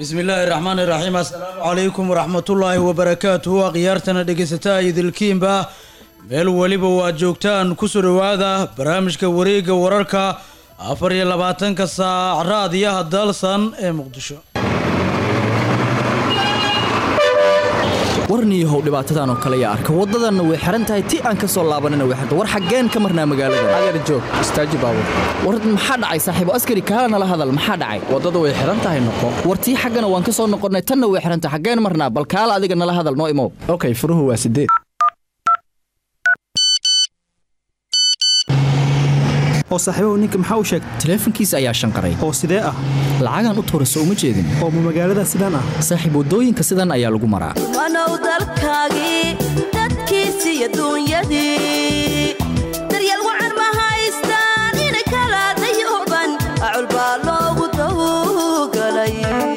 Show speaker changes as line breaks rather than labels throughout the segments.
bismi illaahi raxmaani raxiim assalaamu calaykum waraxmatullaahi wabarakaatuhu akhyaartana dhegeysataa idilkiinba meel weliba waad joogtaan kusoo dhowaada barnaamijka wareegga wararka afar iyo labaatanka saac raadiyaha dalsan ee muqdisho
warniihow dhibaatadan oo kale yaa arka waddadanna way xihan tahay ti aan ka soo laabanina way xirta war xaggeen ka marnaa magaalada adeer joog istaaji baabur war maxaa dhacay saaxiibo askari kaala nala hadal maxaa dhacay waddada way xihan tahay noqo war tii xaggana waan ka soo noqonnay tanna way xihan tahay xaggeen marnaa bal kaala adiga nala hadal noo imow okay furuhu waa sideed
oo saaxiibahu ninka maxaa u sheegay
taleefankiisa ayaa shanqaray
oo sidee ah
lacagaan u tuura soo uma jeedin
oo ma magaalada sidaan ah
saaxiib waddooyinka sidan ayaa lagu maraa
wanow dalkaagii dadkiisi iyo duunyadii daryeel wacan ma haystaan inay kala dayooban acul baa loogu dawgalay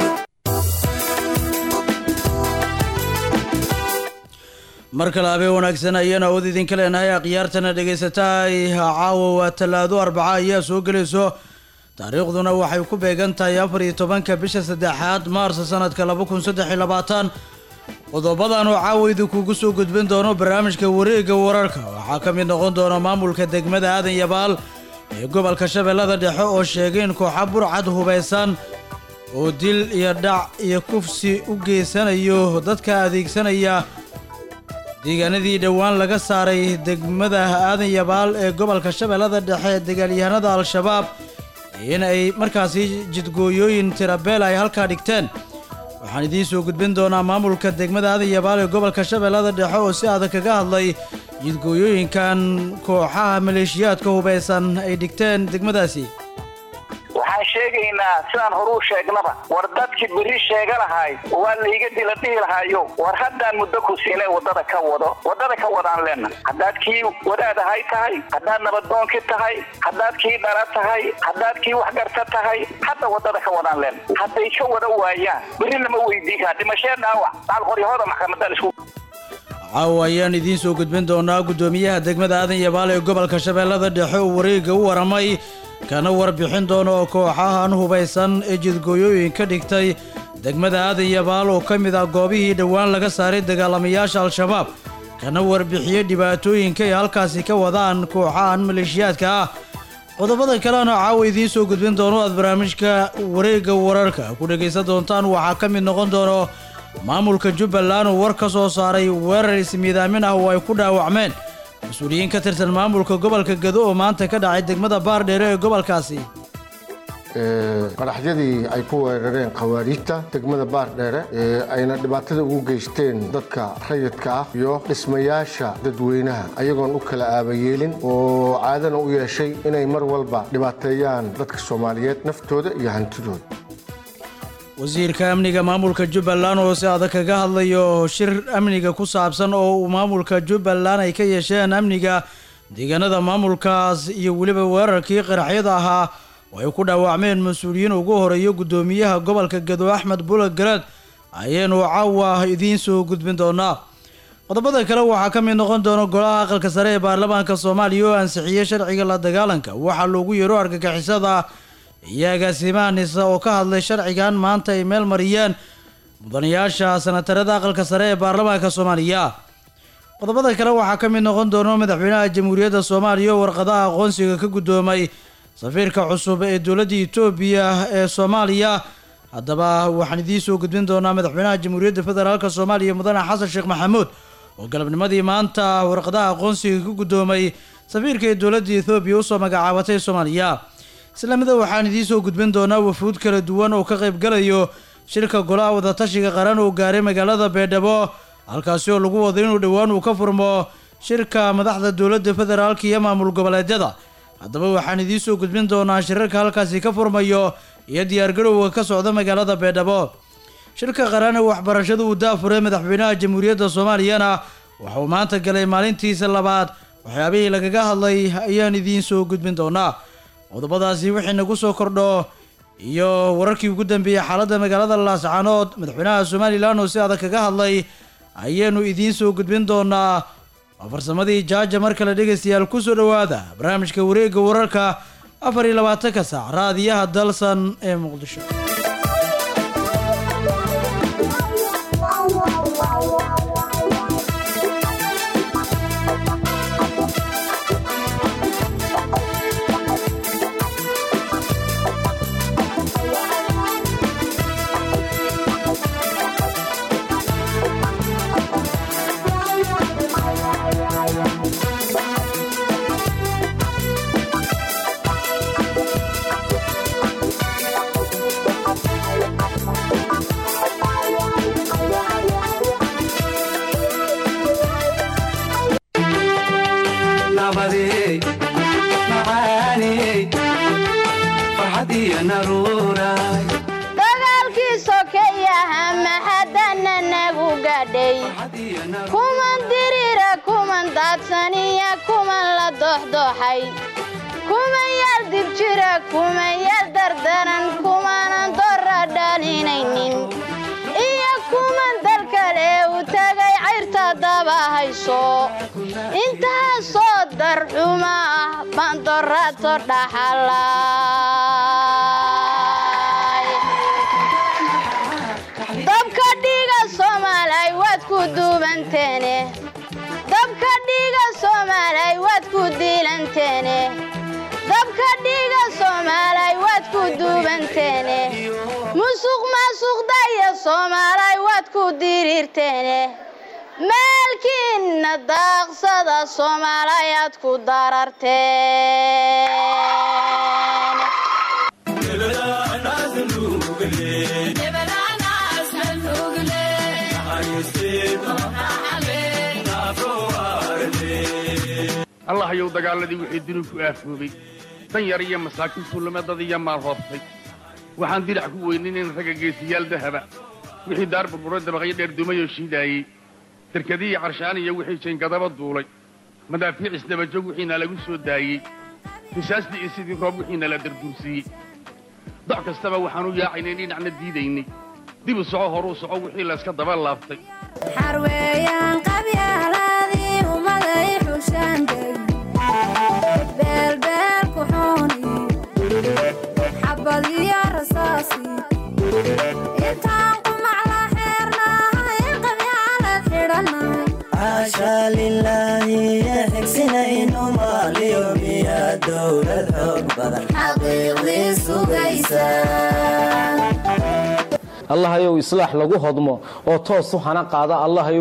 mar kale habeen wanaagsan ayaan awood idinka leenahay akhyaartana dhegaysataa caawa waa tallaado arbaca ayaa soo gelayso taariikhduna waxay ku beegan tahay afar iyo tobanka bisha saddexaad maarsa sanadka laba kun saddex iyo labaatan qodobadan oo caawa idinkugu soo gudbin doono barnaamijka wareegga wararka waxaa ka mid noqon doona maamulka degmada aadan yabaal ee gobolka shabeellada dhexe oo sheegay in kooxa burcad hubaysan oo dil iyo dhac iyo kufsi u geysanayo dadka adeegsanaya deegaanadii dhowaan laga saaray degmada aadan yabaal ee gobolka shabeellada dhexe ee dagaalyahanada al-shabaab in ay markaasi jidgooyooyin tirabeel ay halkaa dhigteen waxaan idiin soo gudbin doonaa maamulka degmada aadan yabaal ee gobolka shabeellada dhexe oo si adag kaga hadlay jidgooyooyinkan kooxaha maleeshiyaadka hubaysan ay dhigteen degmadaasi
waxaan sheegaynaa sidaan horuu sheegnaba war dadkii berri sheega lahaay waa layga dila dhihi lahaayo war haddaan muddo ku siinay waddada ka wado waddada ka wadaan leenna haddaad kii wadaadahay tahay haddaad nabaddoonki tahay haddaad kii dhara tahay haddaad kii waxgarta tahay hadda waddada ka wadaan leenna hadday ka wada waayaan berri lama weydiin karaa dhimashee dhaawac daalqoryahooda maxkamadan isku
caawa ayaan idiin soo gudbin doonaa guddoomiyaha degmada aadan yabaal ee gobolka shabeellada dhexe oo wareegga u waramay kana warbixin doono oo kooxahan hubaysan ee jidgooyooyinka dhigtay degmada aadan yabaal oo ka mid ah goobihii dhowaan laga saaray dagaalamayaasha al-shabaab kana warbixiyey dhibaatooyinka ay halkaasi ka wadaan kooxahan maleeshiyaadka ah qodobada kalena caawa idiin soo gudbin doono aad barnaamijka wareegga wararka ku dhegaysan doontaan waxaa ka mid noqon doono maamulka jubbaland oo war ka soo saaray weerar ismiidaamin ah oo ay ku dhaawacmeen mas-uuliyiin ka tirsan maamulka gobolka gado oo maanta ka dhacay degmada baardheere ee gobolkaasi
qaraxyadii ay ku weerareen khawaariijta degmada baardheere ee ayna dhibaatada ugu geysteen dadka rayidka ah iyo dhismayaasha dadweynaha ayagoon u kala aabayeelin oo caadana u yeeshay inay mar walba dhibaateeyaan dadka soomaaliyeed naftooda iyo hantidooda
wasiirka amniga maamulka jubbaland oo si adag kaga hadlayo shir amniga ku saabsan oo uu maamulka jubbaland ay ka yeesheen amniga deegaanada maamulkaas iyo weliba weerarkii qaraxyada ahaa oo ay ku dhaawacmeen mas-uuliyiin ugu horeeyo guddoomiyaha gobolka gado axmed bula garaad ayaynu caawa idiin soo gudbin doonaa qodobada kale waxaa ka mid noqon doona golaha aqalka sare ee baarlamaanka soomaaliya oo ansixiyey sharciga la dagaalanka waxaa loogu yeero argagixisada iyo agaasimaha nisa oo ka hadlay sharcigan maanta ay meel mariyeen mudanayaasha sanatarada aqalka sare ee baarlamaanka soomaaliya qodobada kale waxaa ka mid noqon doona madaxweynaha jamhuuriyadda soomaaliya oo warqadaha aqoonsiga ka guddoomay safiirka cusub ee dowladda etoobiya ee soomaaliya haddaba waxaan idiin soo gudbin doonaa madaxweynaha jamhuuriyadda federaalk soomaaliya mudane xasan sheekh maxamuud oo galabnimadii maanta warqadaha aqoonsiga ka guddoomay safiirka ee dowladda ethoobiya usoo magacaabatay soomaaliya islamida waxaan idiin soo gudbin doonaa wafuud kala duwan oo ka qaybgalayo shirka golaha wadatashiga qaran oo gaaray magaalada beedhabo halkaasi oo lagu wado inuu dhowaan uu ka furmo shirka madaxda dowladda federaalka iyo maamul goboleedyada haddaba waxaan idiin soo gudbin doonaa shirarka halkaasi ka furmayo iyo diyaargarowga ka socda magaalada beedhabo shirka qaran ee waxbarashada uu daafuray madaxweynaha jamhuuriyadda soomaaliyana waxa uu maanta galay maalintiisa labaad waxyaabihii lagaga hadlay ayaan idiin soo gudbin doonaa qodobadaasi wixii nagu soo kordho iyo wararkii ugu dambeeyey xaaladda magaalada laascaanood madaxweynaha somalilan oo si adag kaga hadlay ayaanu idiin soo gudbin doonaa waa farsamadii jaaja mar kale dhegaystayaal kusoo dhowaada barnaamijka wareegga wararka afar iyo labaatanka saac raadiyaha dalsan ee muqdisho
dagaalkii sokeeyaha maxadana nagu gadhay kuman dirira kuman daadsaniya kuman la doxdoxay kuman yar dib jira kuman yar dardaran kumanan dora dhalinaynin iyo kuman dal kale u tagay cayrta daba hayso intaasoo darxuma ah baan dorato dhaxalay dabka dhiiga soomaalay waad ku duubanteene dabka dhiiga soomaalay waad ku diilanteene dabka dhiiga soomaalay waad ku duubanteene musuq maasuqdaya soomaalay waad ku diriirteene maalkiinna daaqsada soomaalay aad ku dararteen
allahayow dagaaladii wixii duni ku aafoobay dan yar iyo masaakiin tuulamadad iyo maal hoobtay waxaan dirac ku weyninayn ragga geesiyaal dahaba wixii daar burburo dabaqyo dheer dumayoo shiidaayey derkadiiyo carshaan iyo wixii jayngadaba duulay madaafiic isdabajoog wixiina lagu soo daayey risaastii iyo sidii roob wixiina la darduursiiyey doc kastaba waxaan u yaacaynay dhinacna diidaynay dib u soco horuu soco wixii layska daba laabtay
xarweeyaan qabyaaladii ummaday xushaandeg beelbeel ku xooni xabad iyo rasaasi intaan qumacla xeernahay qabyaalad xidhannahay
caashaa lilaahi ee xigsinaynu maaliyo miya dowlad xoog badan
xaqiiqdii sugaysa
allahayow islaax lagu hodmo oo toos u hana qaada allahayow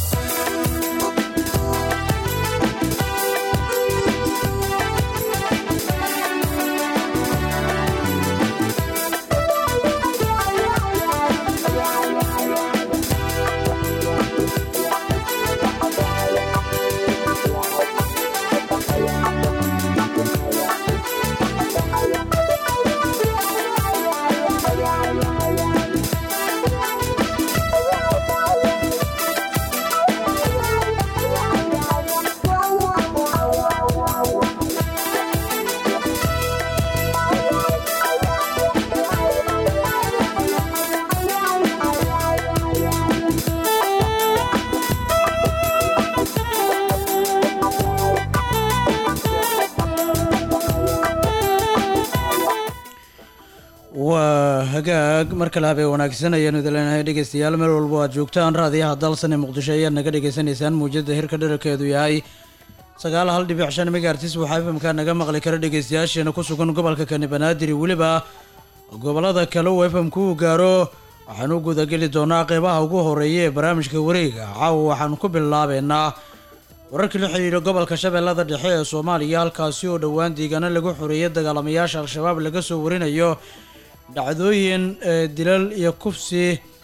waa hagaag mar kale habee wanaagsan ayaanu idin leenahay dhegeystayaal meel walba aad joogtaan raadiyaha dalsan ee muqdisho ayaad naga dhegeysanaysaan muujada hirka dherarkeedu yahay sagaal hal dhibic shan megaartis waxaa fmka naga maqli kara dhegeystayaasheena ku sugan gobolka kani banaadir iyo weliba gobolada kale uu fmku uu gaaro waxaanu gudageli doonaa qeybaha ugu horeeya ee barnaamijka wareega caawa waxaanu ku bilaabeynaa wararkii la xidhiidha gobolka shabeellada dhexe ee soomaaliya halkaasi oo dhowaan deegaano lagu xoreeyay dagaalamayaasha al-shabaab laga soo warinayo dhacdooyin ee dilal iyo kufsi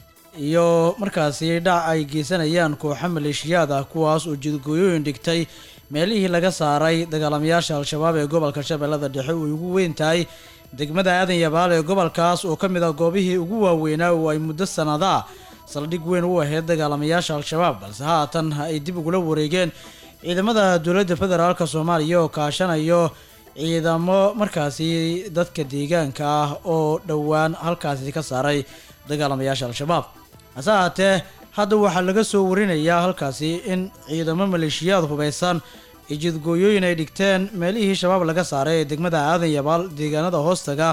iyo markaasi dhac ay geysanayaan kooxo maleeshiyaad ah kuwaas oo jidgooyooyin dhigtay meelihii laga saaray dagaalamayaasha al-shabaab ee gobolka shabeellada dhexe uu ugu weyn tahay degmada aadan yabaal ee gobolkaas oo ka mid ah goobihii ugu waaweynaa oo ay muddo sannadaa saldhig weyn u ahayd dagaalamayaasha al-shabaab balse haatan ay dib ugula wareegeen ciidamada dowladda federaalk soomaaliya oo kaashanayo ciidamo markaasi dadka deegaanka ah oo dhowaan halkaasi ka saaray dagaalamayaasha al-shabaab hase ahaatee hadda waxaa laga soo warinayaa halkaasi in ciidamo maleeshiyaad hubeysan iyo jidgooyooyin ay dhigteen meelihii shabaab laga saaray ee degmada aadan yabaal deegaanada hoostaga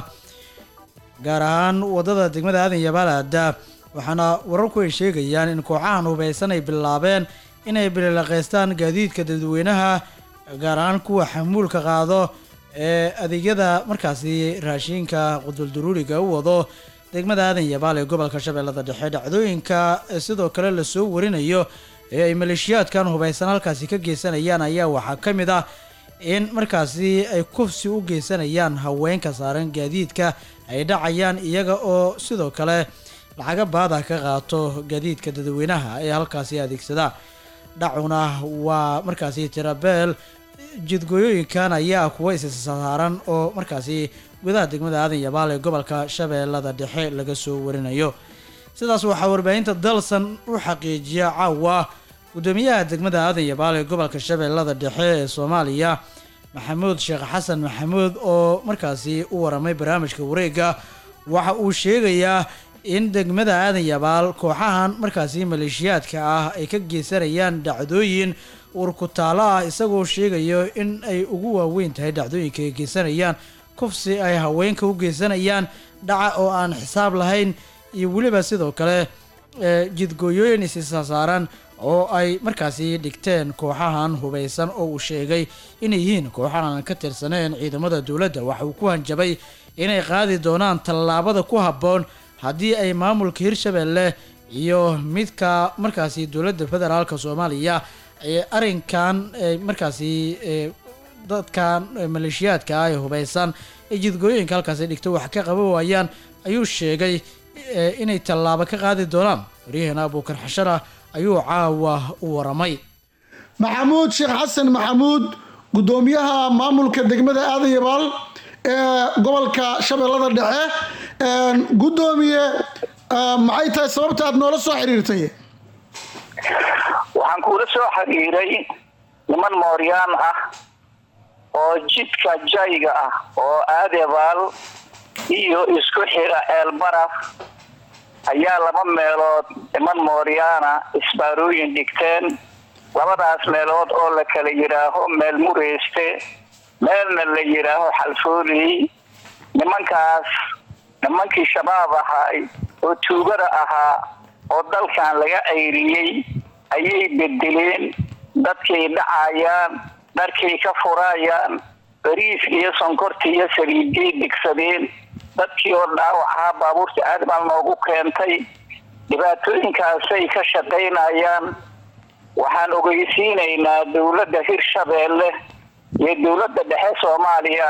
gaar ahaan wadada degmada aadan yabaal aada waxaana wararku ay sheegayaan in kooxahan hubeysan ay bilaabeen inay bililaqeystaan gaadiidka dadweynaha gaar ahaan kuwa xamuulka qaado ee adeegyada markaasi raashiinka qudulduruuriga u wado degmada aadan yabaal ee gobolka shabeellada dhexe dhacdooyinka sidoo kale lasoo warinayo ee ay maleeshiyaadkan hubeysan halkaasi ka geysanayaan ayaa waxaa ka mid ah in markaasi ay kufsi u geysanayaan haweenka saaran gaadiidka ay dhacayaan iyaga oo sidoo kale lacaga baada ka qaato gaadiidka dadweynaha ee halkaasi adeegsada dhacuna waa markaasi tirabeel jidgooyooyinkan ayaa kuwa issaaran oo markaasi gudaha degmada aadan yabaal ee gobolka shabeellada dhexe laga soo warinayo sidaas waxaa warbaahinta dalsan u xaqiijiya caawa gudoomiyaha degmada aadan yabaal ee gobolka shabeellada dhexe ee soomaaliya maxamuud sheekh xasan maxamuud oo markaasi u waramay barnaamijka wareega waxa uu sheegayaa in degmada aadan yabaal kooxahan markaasi maleeshiyaadka ah ay ka geysanayaan dhacdooyin urkutaalo ah isagoo sheegayo in ay ugu waaweyn tahay dhacdooyinka ay geysanayaan kufsi ay haweenka u geysanayaan dhaca oo aan xisaab lahayn iyo weliba sidoo kale ee, jidgooyooyin isisaasaaran oo ay markaasi dhigteen kooxahan hubaysan oo uu sheegay inay yihiin kooxahan aan ka tirsaneen ciidamada dowladda waxa uu ku hanjabay inay qaadi doonaan tallaabada ku habboon haddii ay maamulka hirshabelle iyo midka markaasi dowladda federaalka soomaaliya ee arrinkan ee markaasi ee dadkan ee maleeshiyaadka ah ee hubaysan ee jidgooyooyinka halkaasi dhigto wax ka qaban waayaan ayuu sheegay ee inay tallaabo ka qaadi doonaan waryaheena abuukar xashara ayuu caawa u waramay
maxamuud sheekh xasan maxamuud gudoomiyaha maamulka degmada aadan yabaal ee gobolka shabeellada dhexe Een, gudoomiye ah, maxay tahay sababta aad noola soo xiriirtay
waxaan kuula soo xiriiray niman mooryaan ah oo jidka jayga ah oo aadebaal iyo isku xira ceelbaraf ayaa laba meelood niman mooryaana isbaarooyin dhigteen labadaas meelood oo la kala yidhaaho meel mureyste meelna la yidhaaho xalfooley nimankaas nimankii shabaab ahaay oo tuugada ahaa oo dalkan laga ayriyey ayay bedeleen dadkay dhacayaan dharkay ka furayaan bariis iyo sonkortii iyo saliiday digsadeen dadkii oo dhaawacaha baabuurta aad baa noogu keentay dhibaatooyinkaasay ka shaqaynayaan waxaan ogeysiinaynaa dowladda hirshabeelle iyo dowladda dhexe soomaaliya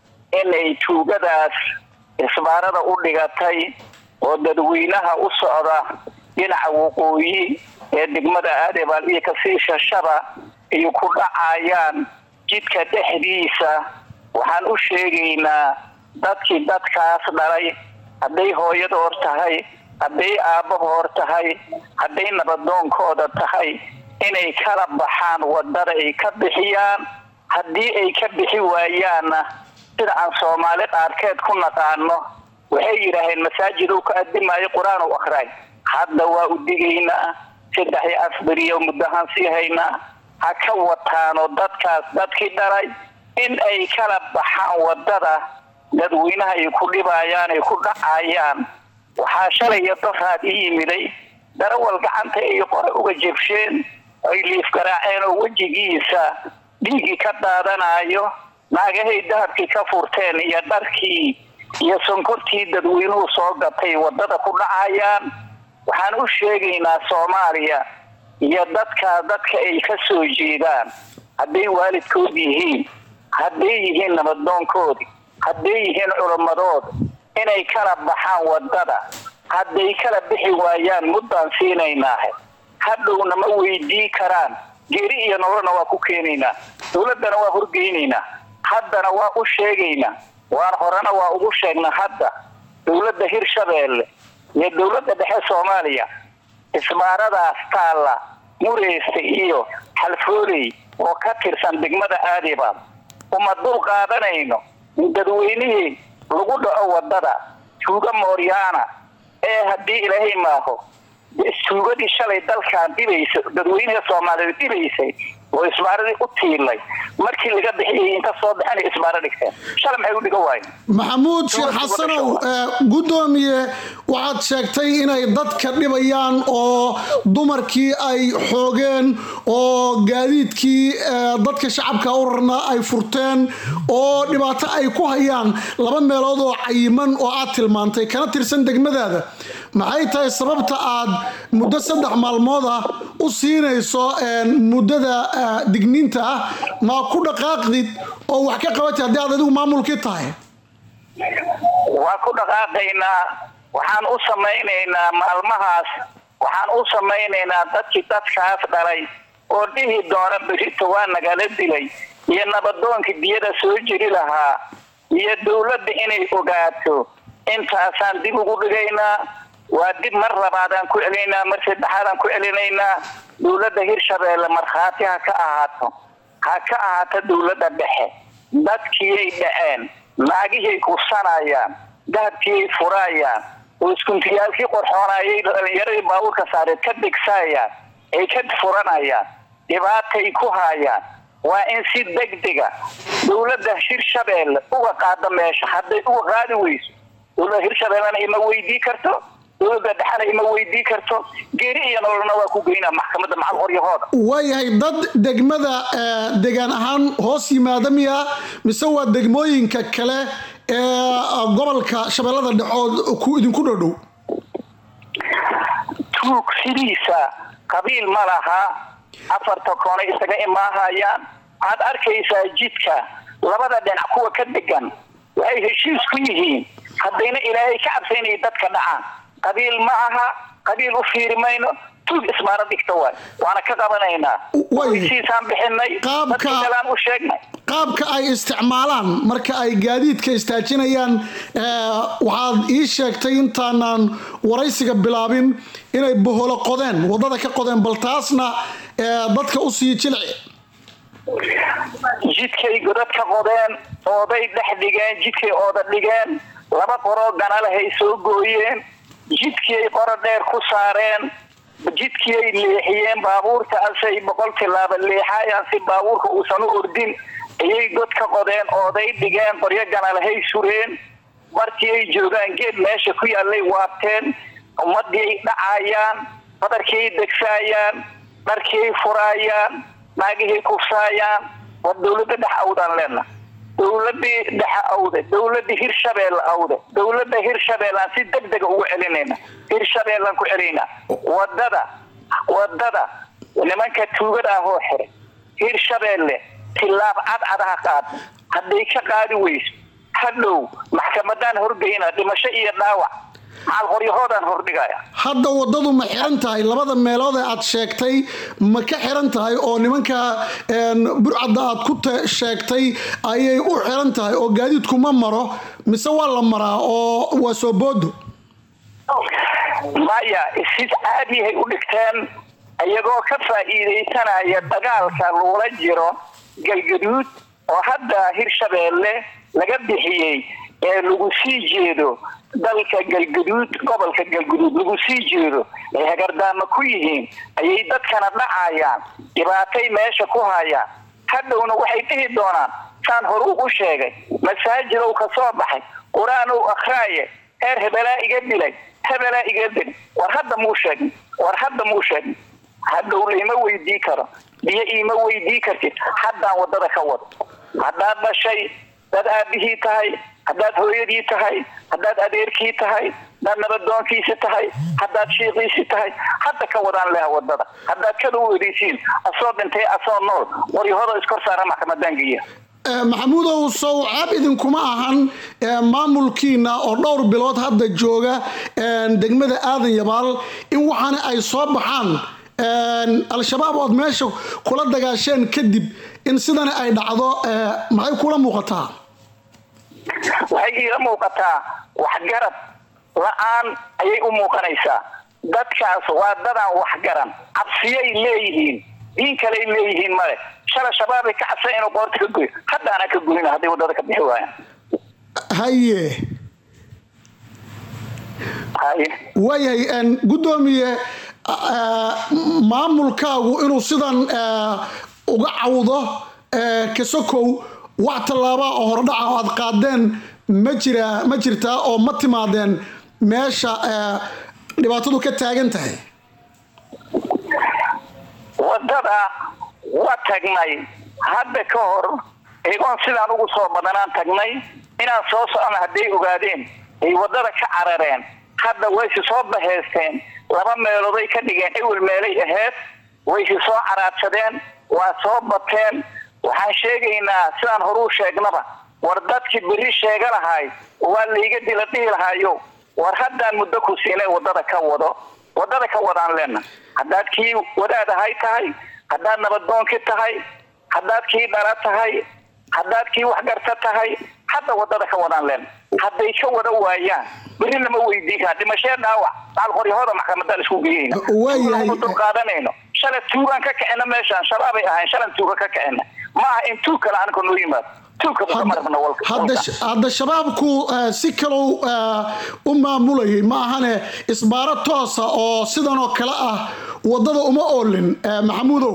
inay tuugadaas isbaarada u dhigatay oo dadweynaha u socda dhinaca waqooyi ee degmada aadebaal iyo kasii shashaba ay ku dhacayaan jidka dhexdiisa waxaan u sheegaynaa dadkii dadkaas dhalay hadday hooyadoor tahay hadday aabbahoor tahay hadday nabadoonkooda tahay inay kala baxaan wadada ay ka bixiyaan haddii ay ka bixi waayaanna sida aan soomaali qaarkeed ku naqaano waxay yidhaaheen masaajid uu ka adimaayo qur-aan u akhraay hadda waa u digaynaa saddex iyo afberiyo muddahaan sii haynaa ha ka wataano dadkaas dadkii dhalay in ay kala baxaan wadada dadweynaha ay ku dhibayaan ay ku dhacayaan waxaa shalay iyo daraad ii yimiday darawal gacanta ay qore uga jebsheen ay liif garaaceen oo wejigiisa dhiiggii ka daadanayo naagahay dahabkii ka furteen iyo dharkii iyo sonkortii dadweynuhu soo gatay wadada ku dhacayaan waxaan u sheegaynaa soomaaliya iyo dadkaa dadka ay ka soo jeedaan hadday waalidkood yihiin hadday yihiin nabadoonkoodi hadday yihiin culammadood inay kala baxaan wadada hadday kala bixi waayaan muddaan siinaynaahe hadhowna ma weydii karaan geeri iyo nololna waa ku keenaynaa dowladdana waa horgeynaynaa haddana waa u sheegaynaa waan horena waa ugu sheegnaa hadda dowladda hirshabeelle iyo dowladda dhexe soomaaliya isbaaradaas taalla mureyste iyo xalfooley oo ka tirsan degmada aadibaal uma dul qaadanayno in dadweynihii lagu dhaco wadada tuuga mooryaana ee haddii ilaahay maaho tuugadii shalay dalkan dhibaysa dadweynaha soomaaliyeed dhibaysay oo isbaaradii u tiilay markii laga bixiyay inta soo baxanay isbaaro dhigteen shalay maxay u dhiga waayeen
maxamuud sheekh xasanow ee, gudoomiye waxaad sheegtay inay dadka dhibayaan oo dumarkii ay xoogeen oo gaadiidkii ee, dadka shacabka u rarnaa ay furteen oo dhibaato ay ku hayaan laba meelood oo cayiman oo aad tilmaantay kana tirsan degmadaada maxay tahay sababta aad muddo saddex maalmood ah u siinayso een, muddada ah, digniinta ah ma ku dhaqaaqdid oo wax ka qabatid haddii aad adigu maamulkii tahay
waa ku dhaqaaqaynaa waxaan u samaynaynaa maalmahaas waxaan u samaynaynaa dadkii dadkaas dhalay oo dhihi doona berito waa nagala dilay iyo nabadoonkii biyada soo jiri lahaa iyo dowladda inay ogaato intaasaan dib ugu dhigaynaa waa dib mar labaadaan ku celinaynaa mar saddexaadaan ku celinaynaa dowladda hirshabeelle markhaati ha ka ahaato ha ka ahaato dowladda dhexe dadkiyay dhaceen naagihii kusanayaan dahabkiyay furaayaan oo iskuntiyaalkii qorxoonayay dhalinyaradii baabuurka saareed ka dhigsaayaan ay ka furanayaan dhibaatay ku haayaan waa in si degdega dowladda hirshabeelle uga qaada meesha hadday uga qaadi weyso dowladda hirshabeellena ima weydii karto dowladda dhexena ima weydii karto geeri iyo nololna waa ku geynaa maxkamadda macal qoryahooda
waayahay dad degmada eh, degaan ahaan hoos yimaada miya mise waa degmooyinka kale ee gobolka shabeellada dhexood ku idinku dhodhow
tuug sidiisa qabiil ma laha afarta koona isaga imaahayaan waxaad arkaysaa jidka labada dhinac kuwa ka degan waxay heshiis ku yihiin haddayna ilaahay ka cabsaynaya dadka dhacaan qabiil ma aha qabiil u fiiri mayno tuug ismaara dhigta waay waana ka qabanaynaa heshiisaan bixinay dadka kalaan u sheegnay
qaabka ay isticmaalaan marka ay gaadiidka istaajinayaan eh, waxaad ii sheegtay intaanan waraysiga bilaabin inay boholo qodeen wadada ka qodeen bal taasna eh, dadka u sii jilci
jidkay godad ka qodeen ooday dhex dhigeen jidkay ooda dhigeen laba qoroo ganalahay soo gooyeen jidkiay qoro dheer ku saareen jidkiay leexiyeen baabuurta asay boqol tilaaba leexayaan si baabuurka uusan u ordin ayay god ka qodeen ooday dhigeen qoryo ganalahay sureen markii ay joogaan geed meesha ku yaallay waabteen ummadii dhacayaan badarkiay degsaayaan dharkiay furaayaan naagihii kufsaayaan war dowladda dhex awdaan leena dowladii dhexe awde dowladii hirshabeelle awde dowladda hirshabeellaan si degdega ugu celinayna hirshabeellaan ku celinaa wadada wadada nimanka tuugada ahoo xiray hirshabeelle tilaab cadcad ha qaad hadday ka qaadi weyso hadhow maxkamadaan horgeyna dhimasho iyo dhaawac macal qoryahoodaan hordhigaya
hadda wadadu ma xiran tahay labada meelood ee aad sheegtay ma ka xiran tahay oo nimanka een, burcadda aad ku te- sheegtay ayay u xiran tahay oo gaadiidku ma maro mise waa la maraa oo waa soo boodo
maya si caadiyahay u dhigteen iyagoo ka faa'iidaysanaya dagaalka loola jiro galgaduud oo hadda hirshabeelle laga bixiyey ee lagu sii jeedo dalka galgaduud gobolka galgaduud lagu sii jeedo ay hagardaama ku yihiin ayay dadkana dhacayaan dhibaatay meesha ku hayaan hadhowna waxay dhihi doonaan saan hore ugu sheegay masaajidow ka soo baxay qur-aan ow akhraaye heer hebelaa iga dilay hebelaa iga dil war hadda muu sheegin war hadda muu sheegin hadhow laima weydii karo biyo iima weydii kartid haddaan wadada ka wado haddaad dhashay dad aabihii tahay haddaad hooyadii tahay haddaad adeerkii tahay haddaad nabadoonkiisi tahay haddaad shiiqiisi tahay hadda ka wadaan leha wadada haddaad kada u odeysiin asoo dhintay asoo nool waryahooda iskor saara maxkamadaan geeya
Eh, maxamuudow sow caab idinkuma ahan eh, maamulkiina oo dhowr bilood hadda jooga eh, degmada aadan yabaal in waxaana ay soo baxaan eh, al-shabaab ood meesha kula dagaasheen kadib in sidana ay dhacdo eh, maxay kula muuqataa
waxay iila muuqataa waxgarad la-aan ayay u muuqanaysaa dadkaas waa dadaan waxgaran cabsiyay leeyihiin diin kaley leeyihiin male shala shabaabay ka cabsan inuu qoorta ka goyo haddaanaa ka goyna hadday wadada ka bixi waayaan
haye waayahay een, guddoomiye eh, maamulkaagu inuu sidan eh, uga cawdo eh, kasokow wax tallaabaa oo hordhaca oo aad qaadeen ma jira ma jirtaa oo ma timaadeen meesha eh, dhibaatadu ka taagan tahay
wadada waa tagnay hadda ka hor iyagoon sidaan ugu soo badanaan tagnay inaan soo socona hadday ogaadeen ay wadada ka carareen hadda waysi soo baheysteen laba meelooday ka dhigeen ewel meelay aheyd waysi soo caraadsadeen waa soo bateen waxaan sheegaynaa sidaan horuu sheegnaba war dadkii berri sheega lahay waa layga dila dhihi lahaayo war haddaan muddo ku siinay wadada ka wado wadada ka wadaan leena haddaad kii wadaad ahay tahay haddaad nabadoonkii tahay haddaad kii dhala tahay haddaad kii waxgarta tahay hadda wadada ka wadaan leen hadday ka wada waayaan berri lama weydiin kaa dhimashee dhaawac macal qoryahooda maxkamadaan isku geyeyna
Waayahay.
Tuugaan dul qaadanayno shalay tuugaan ka kicina meeshaan shabaabay ahayn shalan tuuga ka kicina ma aha in tuug kale anka noo yimaado tuugka bukamarabna walka
hadda hadda shabaabku eh, si kalow eh, u maamulayay ma ahane isbaaro toosa oo sidan oo kale ah wadada uma oolin eh, maxamuudow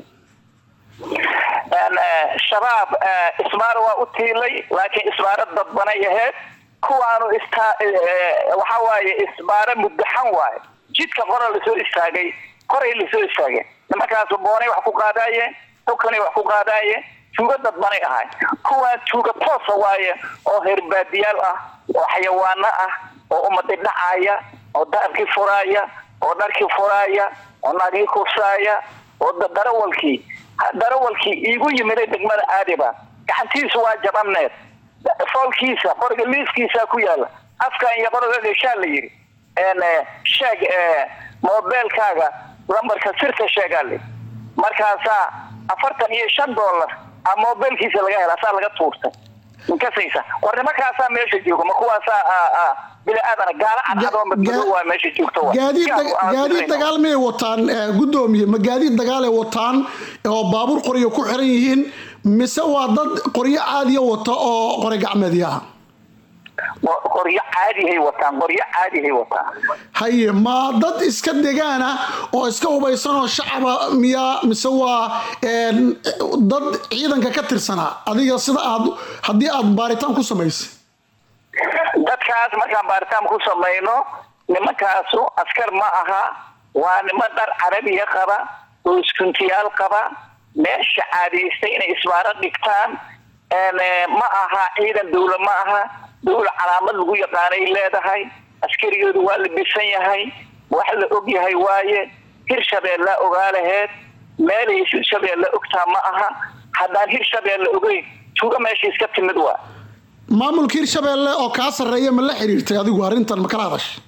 Een, eh, shabaab eh, ismaaro waa u tiilay laakiin ismaaro dadbanay ahayd kuwaanu istaa eh, waxa waaye ismaaro muddaxan waaye jidka qora lasoo istaagay qoray lasoo istaageen nimankaasu boonay wax ku qaadaayeen xukanay wax ku qaadaayeen tuuga dadbanay ahay kuwaan tuuga toosa waaye oo herbaadiyaal ah oo xayawaano ah oo ummadii dhacaaya oo daarkii furaaya oo dharkii furaaya oo naagii kufsaaya oo da- darawalkii ha- darawalkii iigu yimiday degmada aadiba gacantiisu waa jabaneed foolkiisa qoriga liiskiisa ku yaala afkan iyo qoriga geshaa la yidhi een, eh, sheeg eh, mobeelkaaga lambarka sirta sheegaa li markaasaa afartan iyo shan dollar a mobeelkiisa laga hela saa laga tuurtay inkasaysa war nimankaasaa meesha jooga ma kuwaasaa ah, ah, bini aadana gaala cadcad oo madmadow waa meesha joogta waa
gaadiid
Yaa
dag-
aan
gaadiid
dirayno.
dagaal miyay wataan eh, gudoomiye ma gaadiid dagaalay wataan oo baabuur qoryo ku xiran yihiin mise waa dad qoryo caadiya wata oo qori gacmeedyaha
Qor- qoryo caadihay wataan qoryo caadihay wataan
haye ma dad iska degaana oo iska hubaysan oo shacaba miyaa mise waa een, dad ciidanka ka tirsanaa adiga sida aad haddii aad baaritaan ku samaysay
dadkaas markaan baaritaan ku samayno nimankaasu askar ma aha waa niman dhar carabiya qaba oo iskuntiyaal qaba meesha caadaystay inay isbaaro dhigtaan een, eh, ma aha ciidan dawla ma aha dawla calaamad lagu yaqaanay leedahay askarigoodu waa la bisan yahay wax la og yahay waaye hirshabeellaa ogaa laheed meelay hirshabeella ogtaa ma aha haddaan hirshabeella ogeyn tuuga meesha iska timid waa
maamulka hirshabeelle oo kaa sarreeya ma la xiriirtay adigu arrintan ma kala hadashay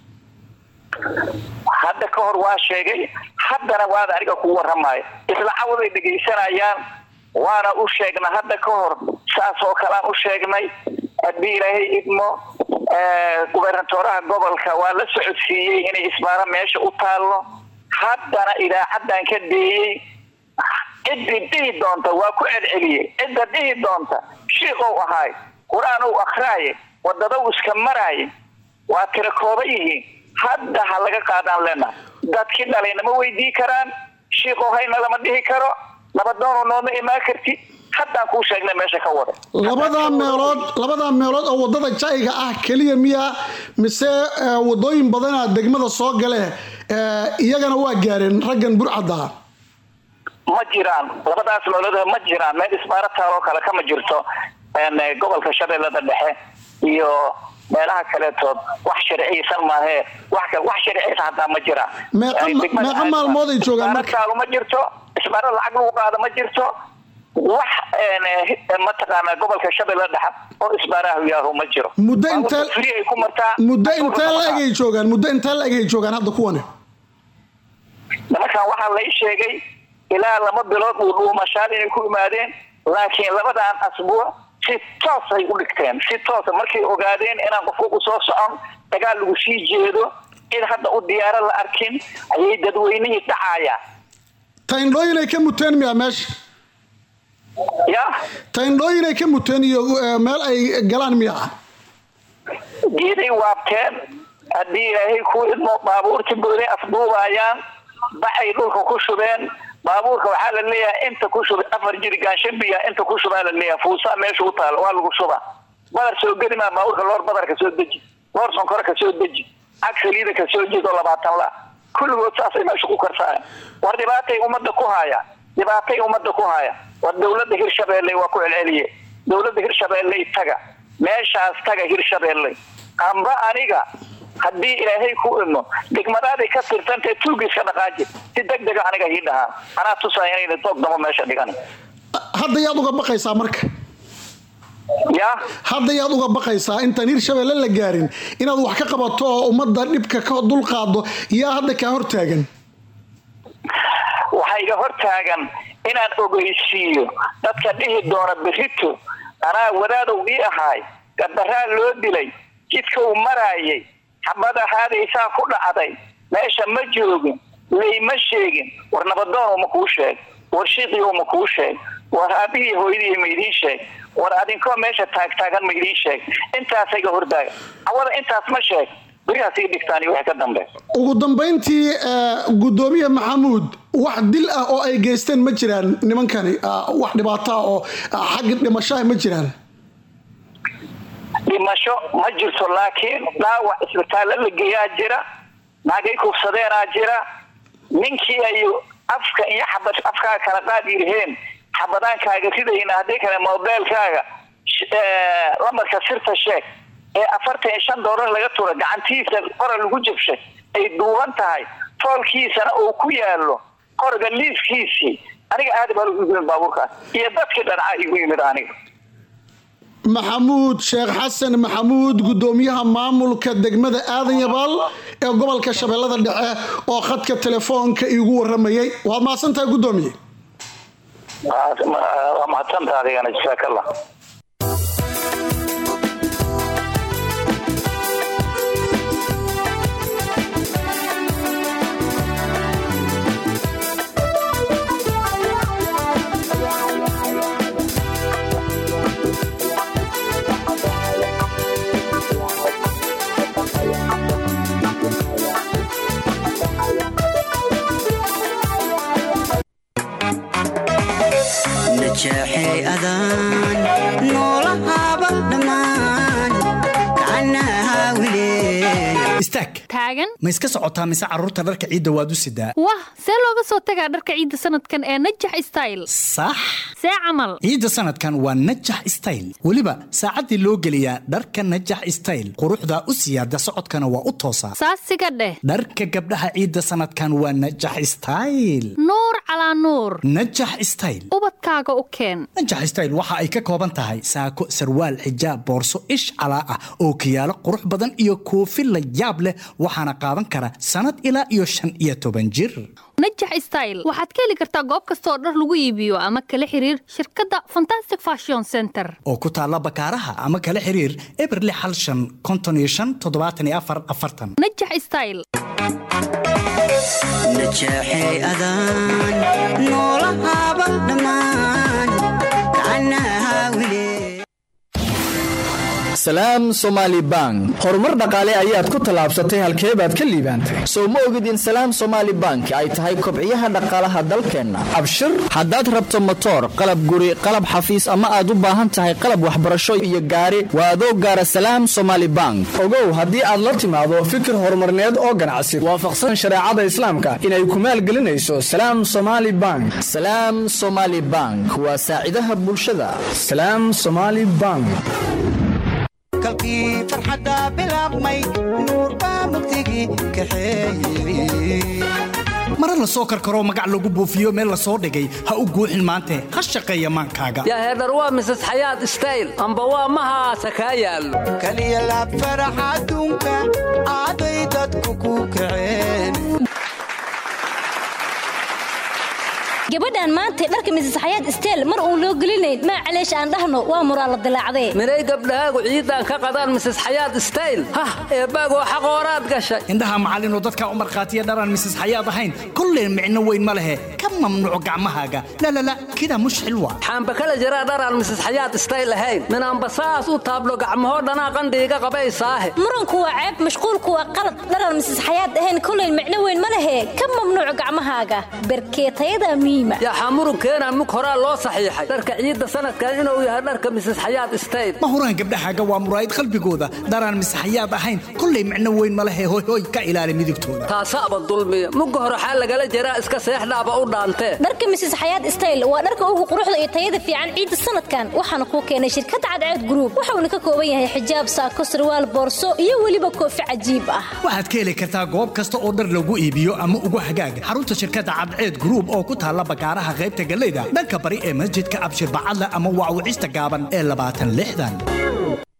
hadda ka hor waa sheegay haddana waada aniga ku waramayo isla cawaday dhegaysanayaan waana u sheegna hadda ka hor saas oo kalean u sheegnay haddii ilaahay idmo eh, gubernatoraha gobolka waa la socodsiiyey inay isbaaro meesha u taallo haddana idaacadan ka deeyey ciddii dhihi doonta waa ku celceliyey cidda dhihi doonta shiikow ahaay qur-aan uu akhraaye wadadaw iska maraaye waa tira kooba yihiin hadda ha laga qaadaan lena dadkii dhalayna ma weydii karaan shiikow hayna lama dhihi karo nabadoonu nooma imaan kartid haddaan kuu sheegnay meesha ka wada
labadaa meelood labadaa meelood oo wadada jayga ah keliya miya mise eh, wadooyin badanaa degmada soo gale eh, iyagana waa gaareen raggan burcadda
ma jiraan labadaas meelood ma jiraan meel isbaaro taaloo kale kama jirto een, eh, gobolka shabeellada dhexe iyo meelaha kaleetood wax sharciyeysan maahee wax kale wax sharciyeysan hataa ma jiraan
Meeqa
Ay,
ma-
degmada
meeqa
aad-
maalmood ay joogaan
isbaaro
marka?
taalo ma jirto isbaaro lacag lagu qaado ma jirto wax een, eh, mataqaanaa gobolka shabeellada dhexe oo isbaaraha yaahu ma jiro
muddo
Baabuurta
intee
free ay ku martaa
muddo
baabuurka
intee
ma
la-eg
martaa.
ay joogaan muddo intee la-eg ay joogaan hadda kuwani
nimankan waxaa lay sheegay ilaa laba bilood uu dhuumashaal inay ku imaadeen laakiin labadan asbuuc si toos ay u dhigteen si toosa markay ogaadeen inaan qofku u soo socon dagaal lagu sii jeedo in hadda u diyaaro la arkin ayay dadweynihii dhacayaan
tayndhooyin ay ka muteen miya meesha
ya
tayndhooyin ay ka muteen iyo eh, meel ay galaan miya
geeday waabteen haddii ilaahay ku idmo baabuurti booday afduubayaan baxay dhulka ku shubeen baabuurka waxaa la leeyahay inta ku shubay afar jirigaan shan biya inta ku shubaa la leeyahay fuusaa meesha u taalo waa lagu shubaa badar soo geli maa baabuurka loor badar ka soo deji loor sonkore ka soo deji cag saliida ka soo jeedo labaatan la kulligood saasay meesha ku karsaayaan war dhibaatay ummadda ku haya dhibaatay ummadda ku haya war dowladda hirshabeelle waa ku celceliye dowladda hirshabeelle taga meeshaas taga hirshabeelle amba aniga haddii ilaahay ku idmo degmadaaday ka tirtantee tuugiska dhaqaaji si deg dega aniga ii dhahaa anaa tusaya inayna doog damo meesha dhigan
hadda yaad uga baqaysaa marka
ya
hadda yaad uga baqaysaa intaan hirshabeelle la gaarin inaad wax ka qabato oo ummadda dhibka ka dulqaado yaa hadda kaa hortaagan
waxaa iga hortaagan inaan ogeysiiyo dadka dhihi doona berito anaa wadaadow ii ahaay gardaraa loo dilay jidka uu maraayay xabada haadaysaa ku dhacday meesha ma joogin layma sheegin war nabadoon uma kuu sheeg war shiiqii uma kuu sheeg war aabihii hooyadii ma idiin sheeg war adinkoo meesha taagtaagan ma idiin sheeg intaasay ga hordaaga cawada intaas ma sheeg berihaas ii dhigtaan iyo wixii ka dambe
ugu dambayntii eh, gudoomiye maxamuud wax dil ah oo ay geysteen ma jiraan nimankani ah, wax dhibaato ah oo ah, xagga dhimashaha ma jiraan
dhimasho ma jirto laakiin dhaawac isbitaallo la geeyaa jira naagay kufsadeenaa jira ninkii ay afka iyo xabad afkaaga kala qaad yiraheen xabadaankaaga ridayna haddii kale mobeelkaaga sh- eh, lambarka sirta sheeg ee afartan iyo shan doolar laga tura gacantiisa qora lagu jabshay ay duuban tahay foolkiisana uu ku yaalo qoriga liiskiisii aniga aad baa lagu yimid baabuurkaas iyo dadkii dhancaa igu yimid aniga
maxamuud sheekh xasan maxamuud gudoomiyaha maamulka degmada aadan yabaal ee gobolka shabeellada dhexe oo khadka telefoonka iigu waramayay waad mahadsantahay gudoomiye
waa mahadsantaa adigana jasaakallah
najeexay adaan noolahaaba dhammaan kacanaha wileen
istaag
taagan
ma iska socotaa mise carruurta dharka ciidda waad u sidaa
wah see looga soo tagaa dharka ciidda sanadkan ee najax style
sax
see camal
ciidda sanadkan waa najax style weliba saacaddii loo geliyaa dharka najax style quruxda u siyaada socodkana waa u toosaa
saasiga dheh
dharka gabdhaha ciidda sanadkan waa najax style
nuur calaa nuur
najax style
ubadkaaga u keen
najax style waxa ay ka kooban tahay saako sarwaal xijaab boorso ish calaa ah oo kiyaalo qurux badan iyo koofi la yaab leh waxaana qaadan kara sannad ilaa iyo shan iyo toban jir
najax style waxaad ka heli kartaa goob kasta oo dhar lagu iibiyo ama kala xiriir shirkadda fantastic fashion center
oo ku taalla bakaaraha ama kala xiriir eberli hal shan konton iyo shan toddobaatan iyo afar afartan
najax style
najeexay adaan noolahaaba dhammaan kacanaha wileen
salaam somaali bank horumar dhaqaale ayaad ku tallaabsatay halkee baad ka liibaantay sow ma ogid in salaam somaali bank ay tahay kobciyaha dhaqaalaha dalkeenna abshir haddaad rabto motoor qalab guri qalab xafiis ama aad u baahan tahay qalab waxbarasho iyo gaari waa adoo gaara salaam somaali bank
ogow haddii aad la timaado fikir horumarneed oo ganacsi waafaqsan shareecada islaamka inay ku maalgelinayso salaam somaali bank
salaam somaali bank waa saacidaha bulshada
salaam somaali bank
kalkii farxadda bilaabmay nuur baa mugdigii kaxeeyey
mara la soo karkaroo magac lagu buufiyo meel la soo dhigay ha u guuxin maante ha shaqeeya maankaaga
yaa heedhar waa mises xayaad stayl amba waa mahaasa kaa yaallo
kaliya laab farax adduunka aaday dadku ku kaceen
gabadhan maanta dharka misis xayaad isteel mar uun loo gelinayn maa caleesh aan dhahno waa muraa la dilaacdee
minay gabdhahaagu ciidan ka qadaan mises xayaad stayl hah eebbaagoo xaqooraad gashay
indhaha macallinoo dadkaa u markhaatiya dharaan misis xayaad ahayn kolley micno weyn ma lehe ka mamnuuc gacmahaaga lalala kidaa mushxil waa
xaamba kala jiraa dharaan mises xayaad stayl ahayn minaanba saas u taablo gacmahoo dhanaa qandhiiga qabaysaahe
muranku waa ceeb mashquulku waa qalad dharaan misis xayaad ahayn kolley micno weyn ma lehe ka mamnuuc gacmahaaga berkeetayada miima
yaxaa murunkeenaa mug horaa loo saxiixay dharka ciidda sanadkan inuu yahay dharka mises xayaad stayl
ma huraan gabdhahaaga waa muraayid qalbigooda dharaan misaxayaad ahayn kolley micno weyn ma lehe hoy hoy ka ilaali midigtooda
taasaaba dulmiya mugga hore xaa lagala jiraa iska seexdhaaba u dhaantee
dharka misis xayaad stayl waa dharka ugu quruxda iyo tayada fiican ciidda sanadkan waxaana kuu keenay shirkadda cadceed gruub wuxuuna ka kooban yahay xijaab saako sarwaal boorso iyo weliba koofi cajiib ah
waxaad ka heli kartaa goob kasta oo dhar lagu iibiyo ama ugu hagaaga xarunta shirkadda cadceed gruub oo ku taalla bakaaraha qaybta galeyda dhanka bari ee masjidka abshir bacadle ama waawicista gaaban ee labaatan lixdan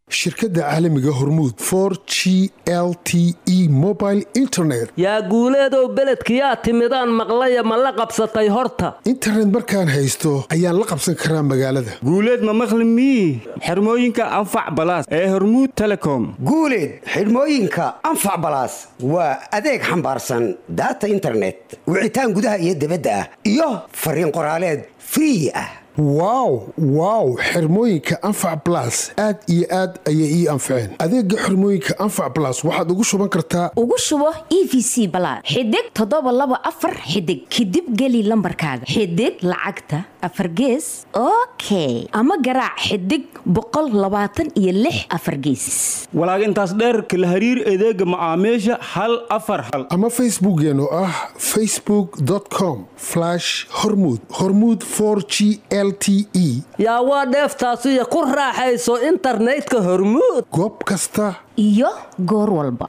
shirkadda caalamiga hormuud for g l t e mobile internet
yaa guuleedow beledkiyaa timidaan maqlaya ma la qabsatay horta
internet markaan haysto ayaan la qabsan karaa magaalada
guuleed ma maqli mii xirmooyinka anfac balaas ee hormuud telecom
guuleed xidhmooyinka anfac balaas waa adeeg xambaarsan daata internet wicitaan gudaha iyo dibadda ah iyo fariin qoraaleed free ah
wow wow xirmooyinka anfac blas aad iyo aad ayay ii anfaceen adeega xirmooyinka anfac blas waxaad ugu shuban kartaa
ugu shubo e v c balaad xidig toddoba laba afar xidig kadib geli lambarkaaga xidig lacagta afar gees okay ama garaac xidig boqol labaatan iyo lix afar gees
walaag intaas dheerka la hariir adeega macaamiisha hal afar hal
ama facebookeen oo ah facebook com hormud hormud g l t e
yaa waa dheeftaasiyo ku raaxayso internetka hormuud
goob kasta
iyo goor walba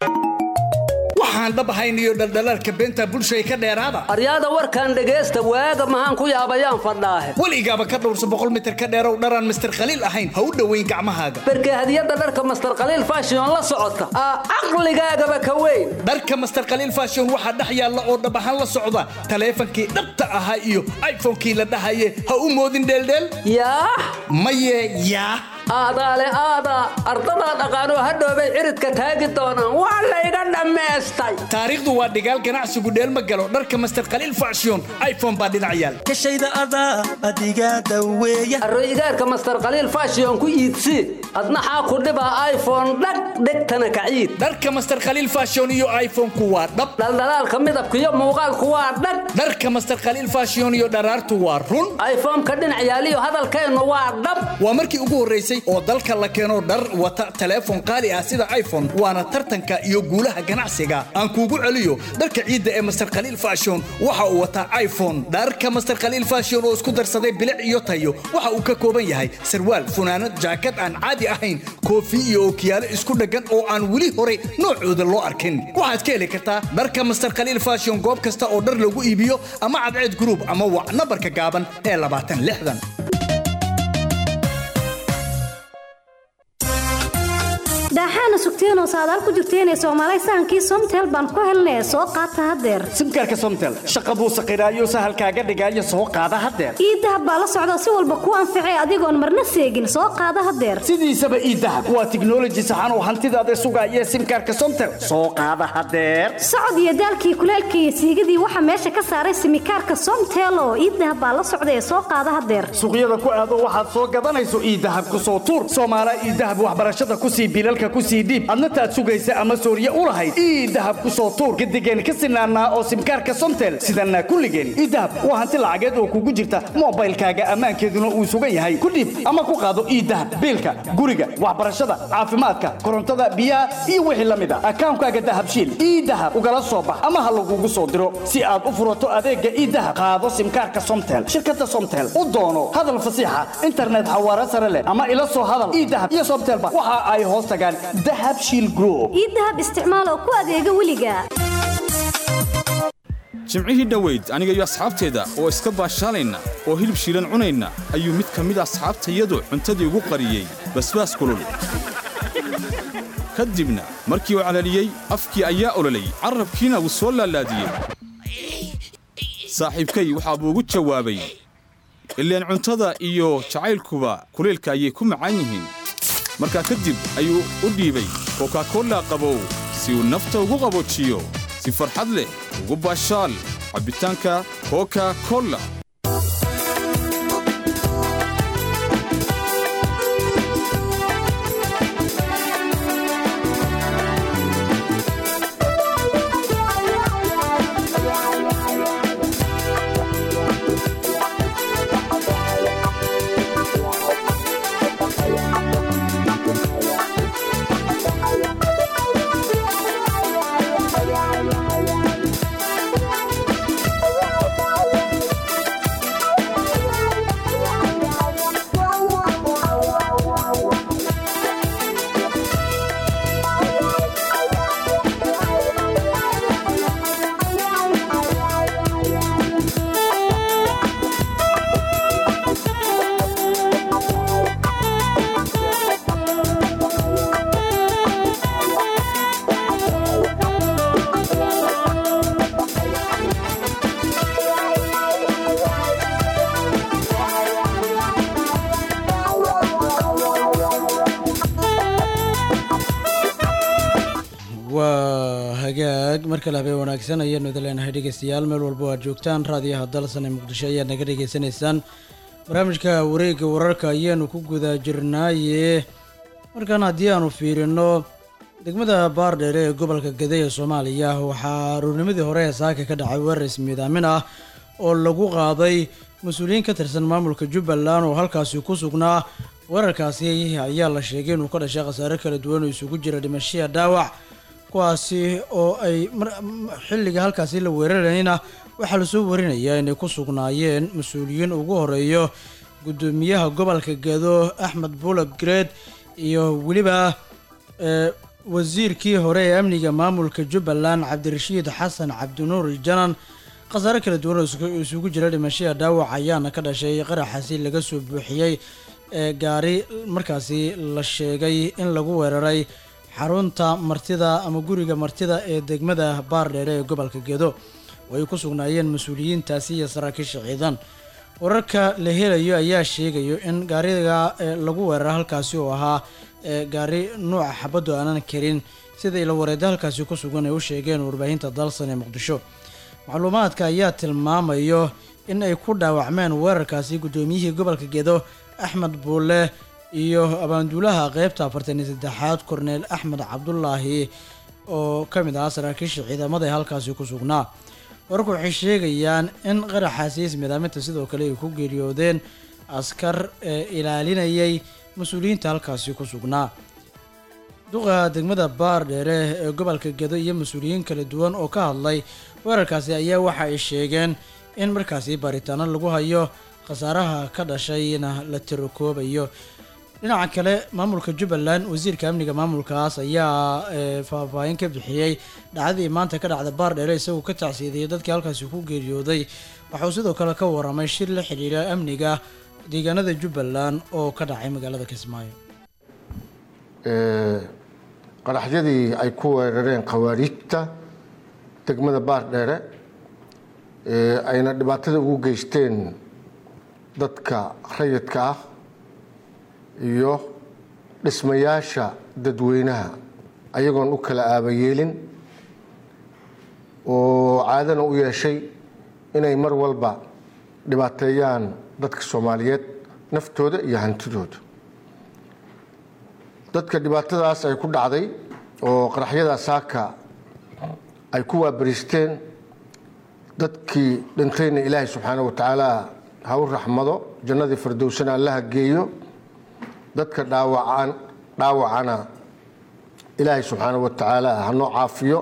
waxaan dhab ahayn iyo dhaldhalaalka beenta bulshay ka dheeraada
aryaada warkaan dhegaysta waaga mahaan ku yaabayaan fadhaahe
weligaaba ka dhowrsa boqol mitir ka dheerow dharaan mister khaliil ahayn ha u dhoweyn gacmahaaga
berke hadiyadda dharka master khaliil fashion la socota aa caqligaagaba ka weyn
dharka master khaliil fashion waxaa dhex yaalla oo dhab ahaan la socda taleefankii dhabta ahaa iyo iphonekii la dhahaye ha u moodin dheeldheel
yaa
maye yaa
aadaale aadaa ardadaa dhaqaanoo hadhoobay ciridka taagi doonaan waa layga dhammaystay
taariikhdu waa dhigaal ganacsigu dheelma galo dharka master khaliil fashion iphone baa dhinac yaal
kashayda adaa adigaa daweeya
arroyigaarka master khaliil fashion ku iibsi adnaxaa ku dhibaa iphone dhag dhegtana kaciid
dharka master khaliil fashion iyo iphone-ku waa dhab
dhaldhalaalka midabka iyo muuqaalku waa dhag
dharka master khaliil fashion iyo dharaartu waa run
iphone-ka dhinac yaaliyo hadalkeennu waa dhab
waa markii ugu horraysay oo dalka la keeno dhar wata teleefon qaali ah sida iphone waana tartanka iyo guulaha ganacsiga aan kuugu celiyo dharka ciidda ee master khaliil fashion waxa uu wataa iphone dharka master khaliil fashion oo isku darsaday bilic iyo tayo waxa uu ka kooban yahay sarwaal funaanad jaakad aan caadi ahayn koofi iyo ookiyaalo isku dheggan oo aan weli horay noocooda loo arkin waxaad ka heli kartaa dharka master khaliil fashion goob kasta oo dhar lagu iibiyo ama cadceed group ama wac nambarka gaaban ee labaatan lixdan
daaxaana sugteenoo saadaal ku jirteenee soomaalay sahankii somtel baan ku helnee soo qaata haddeer
simkaarka somtel shaqa buu saqiraayo sahalkaaga dhigaayo soo qaada haddeer
iidahab baa la socda si walba ku anficay adigoon marna seegin soo qaada haddeer
sidiisaba iidahab waa tiknoloji saxan oo hantidaada sugaaya simkaarka somtel soo qaada haddeer
socod iyo daalkii kuleelkii iyo siigadii waxaa meesha ka saaray simikaarka somtel oo iidahab baa la socda ee soo qaada haddeer
suuqyada ku aado waxaad soo gadanayso iidahab ku soo tuur soomaala iidahab waxbarashada kusii bilalka kusii dhiib adna taad sugaysa ama sooriye u lahayd ii dahab ku soo tuur gadigeen ka sinaanaa oo simkaarka somtel sidanaa kulligeen ii dahab waa hanti lacageed oo kugu jirta mobaylkaaga ammaankeeduna uu sugan yahay ku dhiib ama ku qaado ii dahab biilka guriga waxbarashada caafimaadka korontada biyaha iyo wixii la mid a akaankaaga dahabshiil ii dahab ugala soo bax ama ha lagugu soo diro si aad u furato adeega ii dahab qaado simkaarka somtel shirkada somtel u doono hadal fasiixa internet xawaare sare leh ama ila soo hadal ii dahab iyo somtelba waxa ay hoos tagaan
iidahab isticmaal oo ku adeega weliga
jimcihii dhoweyd aniga iyo asxaabteeda oo iska baashaalayna oo hilib shiilan cunayna ayuu mid ka mid asxaabtayadu cuntadii ugu qariyey basbaas kulul ka dibna markii uu calaliyey afkii ayaa ololay carrabkiina wuu soo laalaadiyey saaxiibkay waxaa buu ugu jawaabay ileen cuntada iyo jacaylkuba kuleylka ayay ku macaan yihiin markaa kadib ayuu u dhiibay kokakolla qabow si uu nafta ugu qaboojiyo si farxad leh ugu baashaal cabbitaanka koka kolla
hagaag mar kale habeen wanaagsan ayaanu idin leenahay dhegeystayaal meel walba oo aad joogtaan raadiyaha dalsan ee muqdisho ayaad naga dhegeysanaysaan barnaamijka wareegga wararka ayaanu ku guda jirnaaye markan haddii aanu fiirino degmada baardheere ee gobolka gade ee soomaaliya waxaa aroornimadii hore ee saaka ka dhacay weerar ismiidaamin ah oo lagu qaaday mas-uuliyiin ka tirsan maamulka jubbaland oo halkaasi ku sugnaa weerarkaasi ayaa la sheegay inuu ka dhashay khasaare kala duwan oo isugu jira dhimashiya dhaawac kuwaasi oo ay xilliga halkaasi la weerarayna waxaa lasoo warinayaa inay ku sugnaayeen mas-uuliyiin ugu horeeyo gudoomiyaha gobolka gado axmed buulak greed iyo weliba wasiirkii hore ee amniga maamulka jubbaland cabdirashiid xasan cabdinuur janan khasaare kala duwan oo isugu jira dhimashada dhaawac ayaana ka dhashay qaraxaasi laga soo buuxiyey ee gaari markaasi la sheegay in lagu weeraray xarunta martida ama guriga martida ee degmada baardheere ee gobolka gedo oo ay ku sugnaayeen mas-uuliyiintaasi iyo saraakiisha ciidan wararka la helayo ayaa sheegayo in gaariga lagu weerara halkaasi oo ahaa gaari nuuca xabaddu aanan karin siday la wareeda halkaasi ku sugan ay u sheegeen warbaahinta dalsan ee muqdisho macluumaadka ayaa tilmaamayo in ay ku dhaawacmeen weerarkaasi guddoomiyihii gobolka gedo axmed buule iyo abaanduulaha qeybta afartan iyo saddexaad korneel axmed cabdulaahi oo ka mid ahaa saraakiisha ciidamada ee halkaasi ku sugnaa wararku waxay sheegayaan in qaraxaasi ismidaaminta sidoo kale ay ku geeriyoodeen askar ee ilaalinayay mas-uuliyiinta halkaasi ku sugnaa duqa degmada baardheere ee gobolka gedo iyo mas-uuliyiin kala duwan oo ka hadlay weerarkaasi ayaa waxa ay sheegeen in markaasi baaritaano lagu hayo khasaaraha ka dhashayna la tirokoobayo dhinaca kale maamulka jubbaland wasiirka amniga maamulkaas ayaa faahfaahin ka bixiyey dhacdadii maanta ka dhacda baardheere isagoo ka tacsiidiyay dadkii halkaasi ku geeriyooday waxauu sidoo kale ka waramay shir la xidhiira amniga deegaanada jubbaland oo ka dhacay magaalada kismaayo
qaraxyadii ay ku weerareen khawaariijta degmada baardheere ayna dhibaatada ugu geysteen dadka rayidka ah iyo dhismayaasha dadweynaha ayagoon u kala aabayeelin oo caadana u yeeshay inay mar walba dhibaateeyaan dadka soomaaliyeed naftooda iyo hantidooda dadka dhibaatadaas ay ku dhacday oo qaraxyada saaka ay ku waabariisteen dadkii dhintayna ilaahay subxaana wa tacaala ha u raxmado jannadii fardowsana allaha geeyo dadka dhaawacaan dhaawacana ilaahay subxaana wa tacaala hanoo caafiyo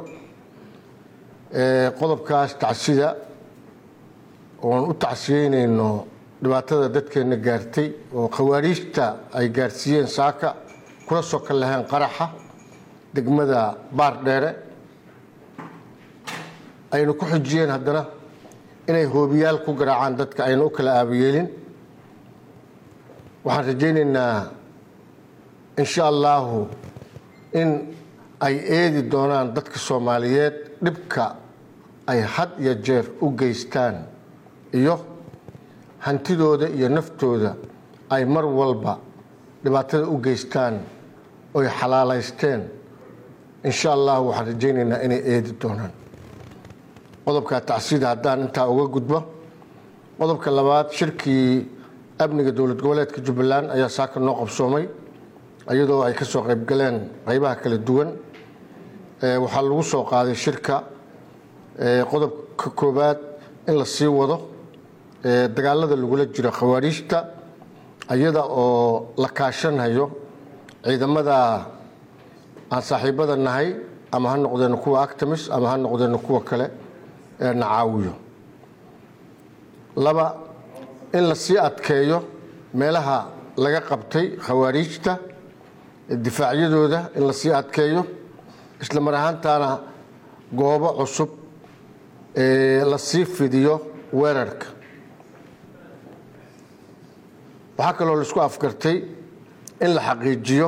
qodobkaas tacsida oon u tacsiyeynayno dhibaatada dadkeenna gaartay oo khawaariijta ay gaarsiiyeen saaka kula soo kal lahayn qaraxa degmada baardheere ayna ku xujiyeen haddana inay hoobiyaal ku garaacaan dadka ayna u kala aabayeelin waxaan rajaynaynaa insha allahu in ay eedi doonaan dadka soomaaliyeed dhibka ay had iyo jeer u geystaan iyo hantidooda iyo naftooda ay mar walba dhibaatada u geystaan oy xalaalaysteen insha allahu waxaan rajaynaynaa inay eedi doonaan qodobka tacsida haddaan intaa uga gudbo qodobka labaad shirkii amniga dowlad goboleedka jubbaland ayaa saaka noo qabsoomay iyadoo ay ka soo qaybgaleen qaybaha kala duwan waxaa lagu soo qaaday shirka qodobka koowaad in la sii wado dagaalada lagula jiro khawaariijta iyada oo la kaashanhayo ciidamada aan saaxiibada nahay ama ha noqdeeno kuwa actamis ama ha noqdeeno kuwa kale ee nacaawiyo laba in la sii adkeeyo meelaha laga qabtay khawaariijta difaacyadooda in la sii adkeeyo isla mar ahaantaana goobo cusub la sii fidiyo weerarka waxaa kaloo laisku afgartay in la xaqiijiyo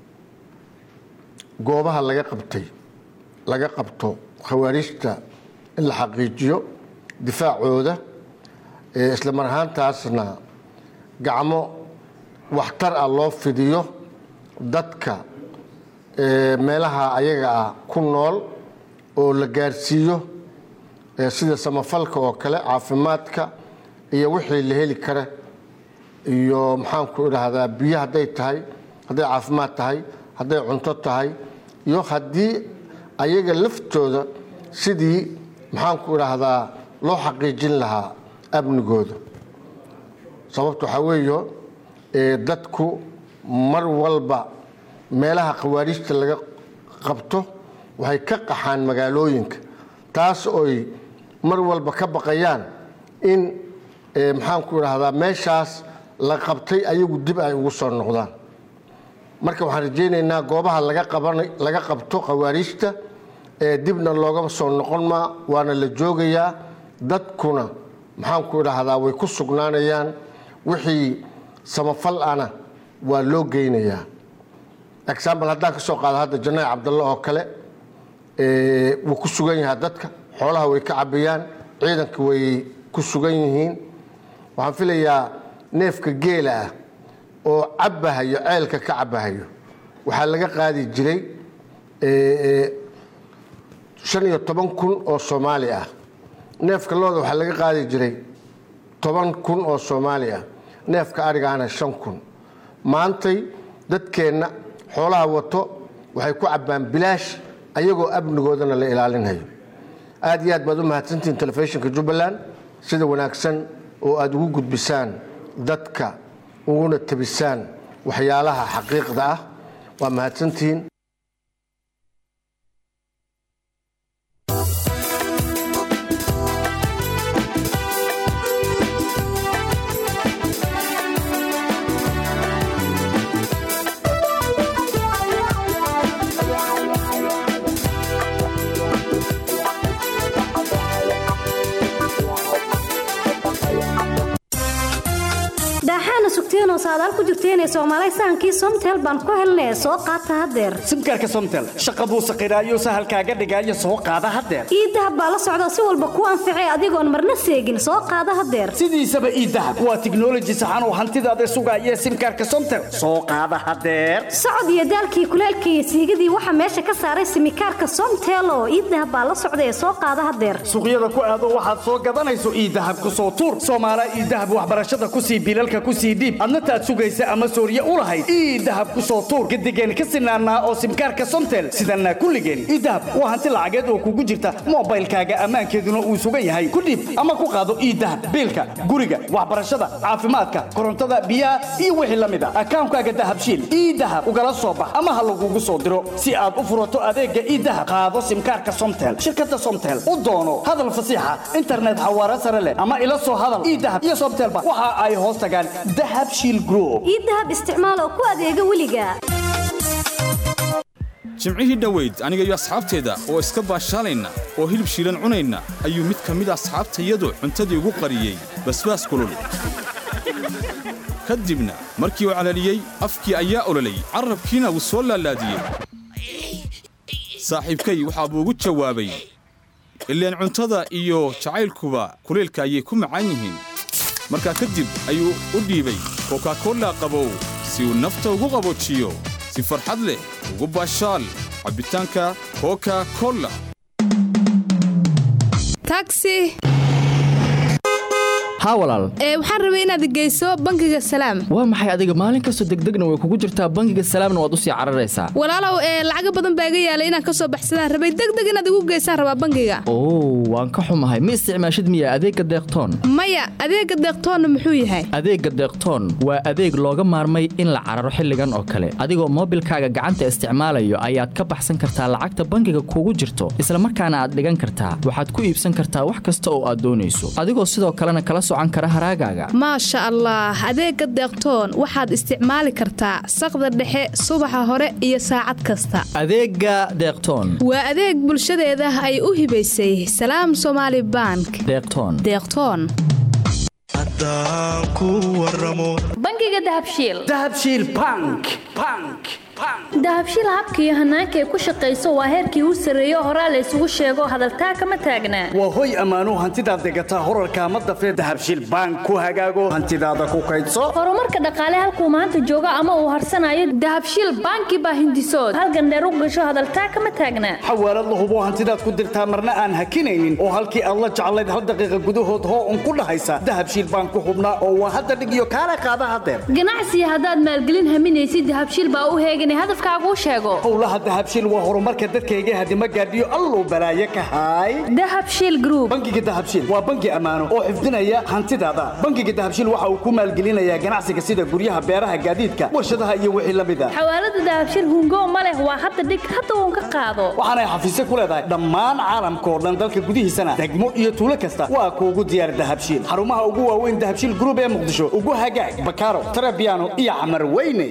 goobaha laga qabtay laga qabto khawaariijta in la xaqiijiyo difaacooda isla mar ahaantaasna gacmo waxtar ah loo fidiyo dadka meelaha ayaga ah ku nool oo la gaarsiiyo ee sida samafalka oo kale caafimaadka iyo wixii la heli kara iyo maxaanku idhaahdaa biyo hadday tahay hadday caafimaad tahay hadday cunto tahay iyo haddii ayaga laftooda sidii maxaanku idhaahdaa loo xaqiijin lahaa amnigooda sababta waxaa weeyo ee dadku mar walba meelaha khawaarijta laga qabto waxay ka qaxaan magaalooyinka taas oy mar walba ka baqayaan in ee, maxaanku idhaahdaa meeshaas la qabtay ayagu dib ay ugu soo noqdaan marka waxaan rajaynaynaa goobaha laga qabanay laga qabto khawaarijta ee dibna loogama soo noqon maa waana la joogayaa dadkuna maxaanku idhaahdaa way ku sugnaanayaan wixii samafal ana waa loo geynayaa example haddaan ka soo qaado hadda janaayi cabdalle oo kale ee, wuu ku sugan yahaa dadka xoolaha way ka cabayaan ciidanka way ku sugan yihiin waxaan filayaa neefka geela ah oo cabbahayo ceelka ka cabbahayo waxaa laga qaadi jiray ee, shan iyo toban kun oo soomaali ah neefka looda waxaa laga qaadi jiray toban kun oo soomaali ah neefka arigaana shan kun maantay dadkeenna xoolaha wato waxay ku cabbaan bilaash ayagoo amnigoodana la ilaalinayo aad iyo aad baad u mahadsantihiin telefishinka jubbaland sida wanaagsan oo aad ugu gudbisaan dadka uguna tabisaan waxyaalaha xaqiiqda ah waa mahadsantihiin
daaxaana sugteenoo saadaal ku jirteenee soomaalay sahankii somtel baan ku helnee soo qaata haddeer
simkaarka somtel shaqa buu saqiraayo sahalkaaga dhigaayo soo qaada haddeer
iidahab baa la socda si walba kuu anficay adigoon marna seegin soo qaada haddeer
sidiisaba iidahab waa tiknoloji saxan oo hantidaada sugaaya simkaarka somtel soo qaada haddeer
socod iyo daalkii kuleelkii iyo siigadii waxaa meesha ka saaray simikaarka somtel oo iidahab baa la socda ee soo qaada haddeer
suuqyada ku aado waxaad soo gadanayso iidahab ku soo tuur soomaala iidahab waxbarashada ku sii bilalka ku sii dhiib adna taad sugaysa ama sooriye u lahayd iidahab ku soo tuur gadigeen ka sinaanaa oo simkaarka somtel sidanaa kulligeen iidahab waa hanti lacageed oo kugu jirta moobaylkaaga ammaankeeduna uu sugan yahay ku dhiib ama ku qaado iidahab biilka guriga waxbarashada caafimaadka korontada biyaha iyo wixii la mid a akaankaaga dahabshiil iidahab ugala soo bax ama ha lagugu soo diro si aad u furato adeega iidahab qaado simkaarka somtel shirkada somtel u doono hadal fasiixa internet xawaare sare leh ama ila soo hadal iidahab iyo somtelba waxa ay hoos tagaan dahab shiil group
iidahab isticmaal oo ku adeega weliga
jimcihii dhoweyd aniga iyo asxaabteeda oo iska baashaalayna oo hilib shiilan cunayna ayuu mid ka mid asxaabtayadu cuntadii ugu qariyey basbaas kulul ka dibna markii uu calaliyey afkii ayaa ololay carrabkiina wuu soo laalaadiyey saaxiibkay waxaa buu ugu jawaabay ileen cuntada iyo jacaylkuba kuleelka ayay ku macaan yihiin markaa kadib ayuu u dhiibay kokakolla qabow si uu nafta ugu qaboojiyo si farxad leh ugu baashaal cabbitaanka koka kolla
taxi
haa walaal
ee waxaan rabay inaad geyso bangiga salaam
waa maxay adiga maalin kastoo degdegna way kugu jirtaa bangiga salaamna waad u sii cararaysaa
walaalow ee lacaga badan baa iga yaalay inaan ka soo baxsadaan rabay degdeg inaad igu geysaan rabaa bangiga
oo waan ka xumahay ma isticmaashid miya adeegga deeqtoon
maya adeega deeqtoonna muxuu yahay
adeegga deeqtoon waa adeeg looga maarmay in la cararo xilligan oo kale adigoo moobilkaaga gacanta isticmaalayo ayaad ka baxsan kartaa lacagta bangiga kugu jirto isla markaana aad dhigan kartaa waxaad ku iibsan kartaa wax kasta oo aad doonayso adigoo sidoo kalena kala socan kara haraagaaga
maasha allah adeega deeqtoon waxaad isticmaali kartaa saqda dhexe subaxa hore iyo saacad kasta
adeegga deeqtoon
waa adeeg bulshadeeda ay u hibaysay salaam somaali bank
deeqtoon
deeqtoon
bangiga dahabshiil
dahabshiil bank bank
dahabshiil habka iyo hanaanka ay ku shaqayso waa heerkii u sarreeyo horaa la isugu sheego hadaltaa kama taagnaa
waa hoy ammaanuu hantidaad degataa horarkaa ma dafee dahabshiil bank ku hagaago hantidaada ku kaydso
horumarka dhaqaale halkuu maanta joogo ama uu harsanayo dahabshiil banki baa hindisood halgandheer u gasho hadaltaa kama taagnaa
xawaalad la hubo hantidaad ku dirtaa marna aan hakinaynin oo halkii aad la jeclayd hal daqiiqa gudahood hoo un ku dhahaysa dahabshiil bank ku hubnaa oo waa hadda dhig iyo kaala qaada hadeer
ganacsiga haddaad maalgelin haminaysid dahabshiil baa u heeganay hadafkaaguu sheego
howlaha dahabshiil waa horumarka dadkayga hadima gaadhiyo alluu balaaye ka haay
dahabshiil group
bangiga dahabshiil waa bangi ammaano oo xifdinaya hantidaada bangiga dahabshiil waxa uu ku maalgelinayaa ganacsiga sida guryaha beeraha gaadiidka warshadaha iyo wixii la mid a
xawaalada dahabshiil hungo ma leh waa hadda dhig hadda uun ka qaado
waxaanay xafiisyo ku leedahay dhammaan caalamka oo dhan dalka gudihiisana degmo iyo tuulo kasta waa kuugu diyaar dahabshiil xarumaha ugu waaweyn dahabshiil group ee muqdisho ugu hagaag bakaaro tarabiano iyo camar weyne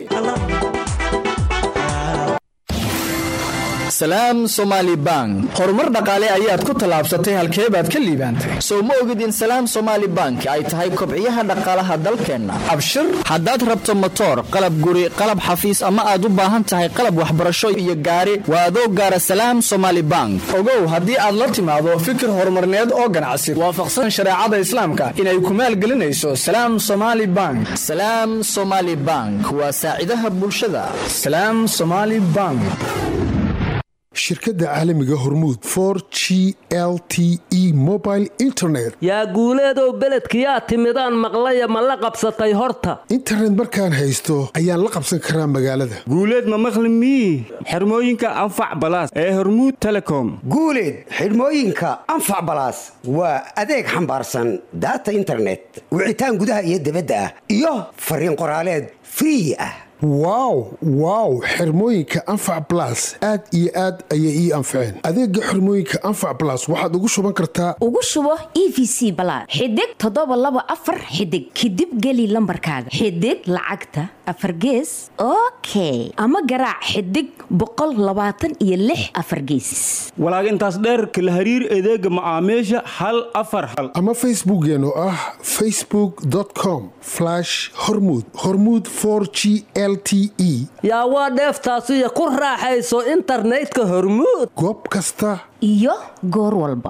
salaam somaali bank horumar dhaqaale ayaad ku tallaabsatay halkee baad ka liibaantay soo ma ogid in salaam somaali bank ay tahay kobciyaha dhaqaalaha dalkeenna abshir haddaad rabto motoor qalab guri qalab xafiis ama aad u baahan tahay qalab waxbarasho iyo gaari waa adoo gaara salaam somaali bank
ogow haddii aad la timaado fikir horumarneed oo ganacsi waafaqsan shareecada islaamka inay ku maalgelinayso salaam somaali bank
salaam somaali bank waa saacidaha bulshada
salaam somaali bank
shirkadda caalamiga hormuud for g l t e mobile internet
yaa guuleedow beledkiyaa timidaan maqlaya ma la qabsatay horta
internet markaan haysto ayaan la qabsan karaa magaalada
guuleed ma maqli mii xirmooyinka anfac balaas ee hormuud telecom
guuleed xidhmooyinka anfac balaas waa adeeg xambaarsan daata internet wicitaan gudaha iyo dibadda ah iyo fariin qoraaleed free ah
wow wow xirmooyinka anfac balas aad iyo aad ayay ii anfaceen adeega xirmooyinka anfac balas waxaad ugu shuban kartaa
ugu shubo e v c balaad xidig toddoba laba afar xidig kadib geli lambarkaaga xidig lacagta afar gees okay ama garaac xidig boqol labaatan iyo lix afar geesis
walaag intaas dheerka la hariir adeega macaamiisha hal afar hal
ama facebookeen oo ah facebook com hormud hormud g l t e
yaa waa dheeftaasiyo ku raaxayso internetka hormuud
goob kasta
iyo goor walba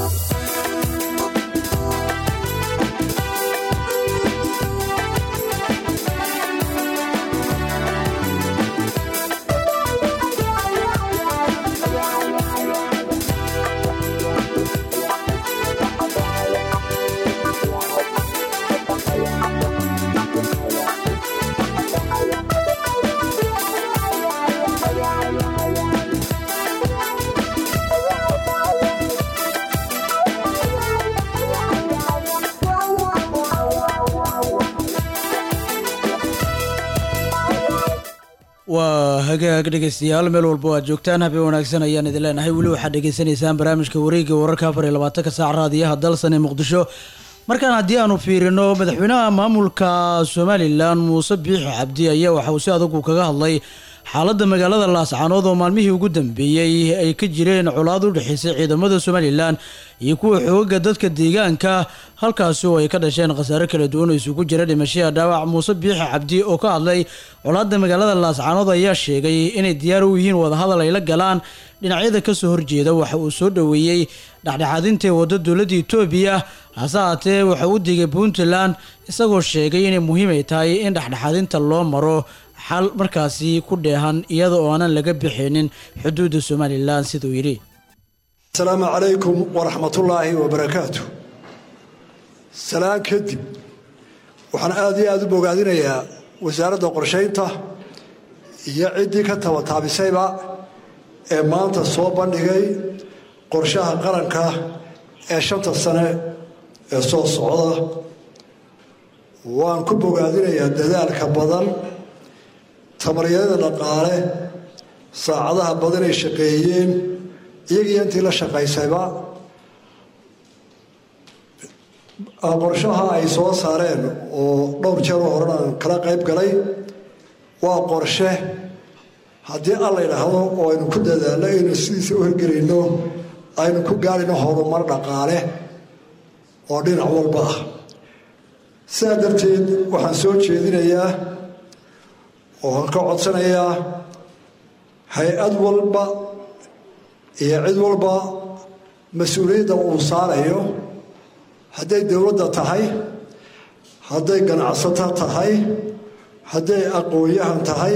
waa hagaag dhegeystayaal meel walba aad joogtaan habeen wanaagsan ayaan idin leenahay weli waxaad dhegeysanaysaan barnaamijka wareegga wararka afar iyo labaatanka saac raadiyaha dalsan ee muqdisho markaan haddii aanu fiirino madaxweynaha maamulka somalilan muuse biixi cabdi ayaa waxa uu si adagu kaga hadlay xaaladda magaalada laascaanood oo maalmihii ugu dambeeyey ay ka jireen colaad u dhexaysay ciidamada somalilan iyo kuwa xooga dadka deegaanka halkaasi oo ay ka dhasheen khasaare kala duwan oo isugu jira dhimashada dhaawac muuse biixi cabdi oo ka hadlay colaadda magaalada laascaanood ayaa sheegay inay diyaar u yihiin wadahadal ay la galaan dhinacyada kasoo horjeeda waxa uu soo dhoweeyey dhexdhexaadintae wadda dowladda etoobiya hase haatee waxa u digay puntland isagoo sheegay inay muhiim ay tahay in dhexdhexaadinta loo maro xal markaasi ku dheehan iyada oo aanan laga bixinin xuduudda somalilan siduu yidhi
asalaamu calaykum waraxmatullaahi wabarakaatu salaan kadib waxaan aada iyo aada u bogaadinayaa wasaaradda qorshaynta iyo ciddii ka tabataabisayba ee maanta soo bandhigay qorshaha qaranka ee shanta sane ee soo socda waan ku bogaadinayaa dadaalka badan tamaryada dhaqaale saacadaha badan ay shaqeeyeen iyagiiyo intii la shaqaysayba qorshaha ay soo saareen oo dhowr jeer oo horen aan kala qayb galay waa qorshe haddii alla idhaahdo oo aynu ku dadaalno aynu sidiisa u hirgelayno aynu ku gaarino horumar dhaqaale oo dhinac walba ah sidaa darteed waxaan soo jeedinayaa oo aan ka codsanayaa hay-ad walba iyo cid walba mas-uuliyadda uu saarayo hadday dowladda tahay hadday ganacsato tahay hadday aqoon-yahan tahay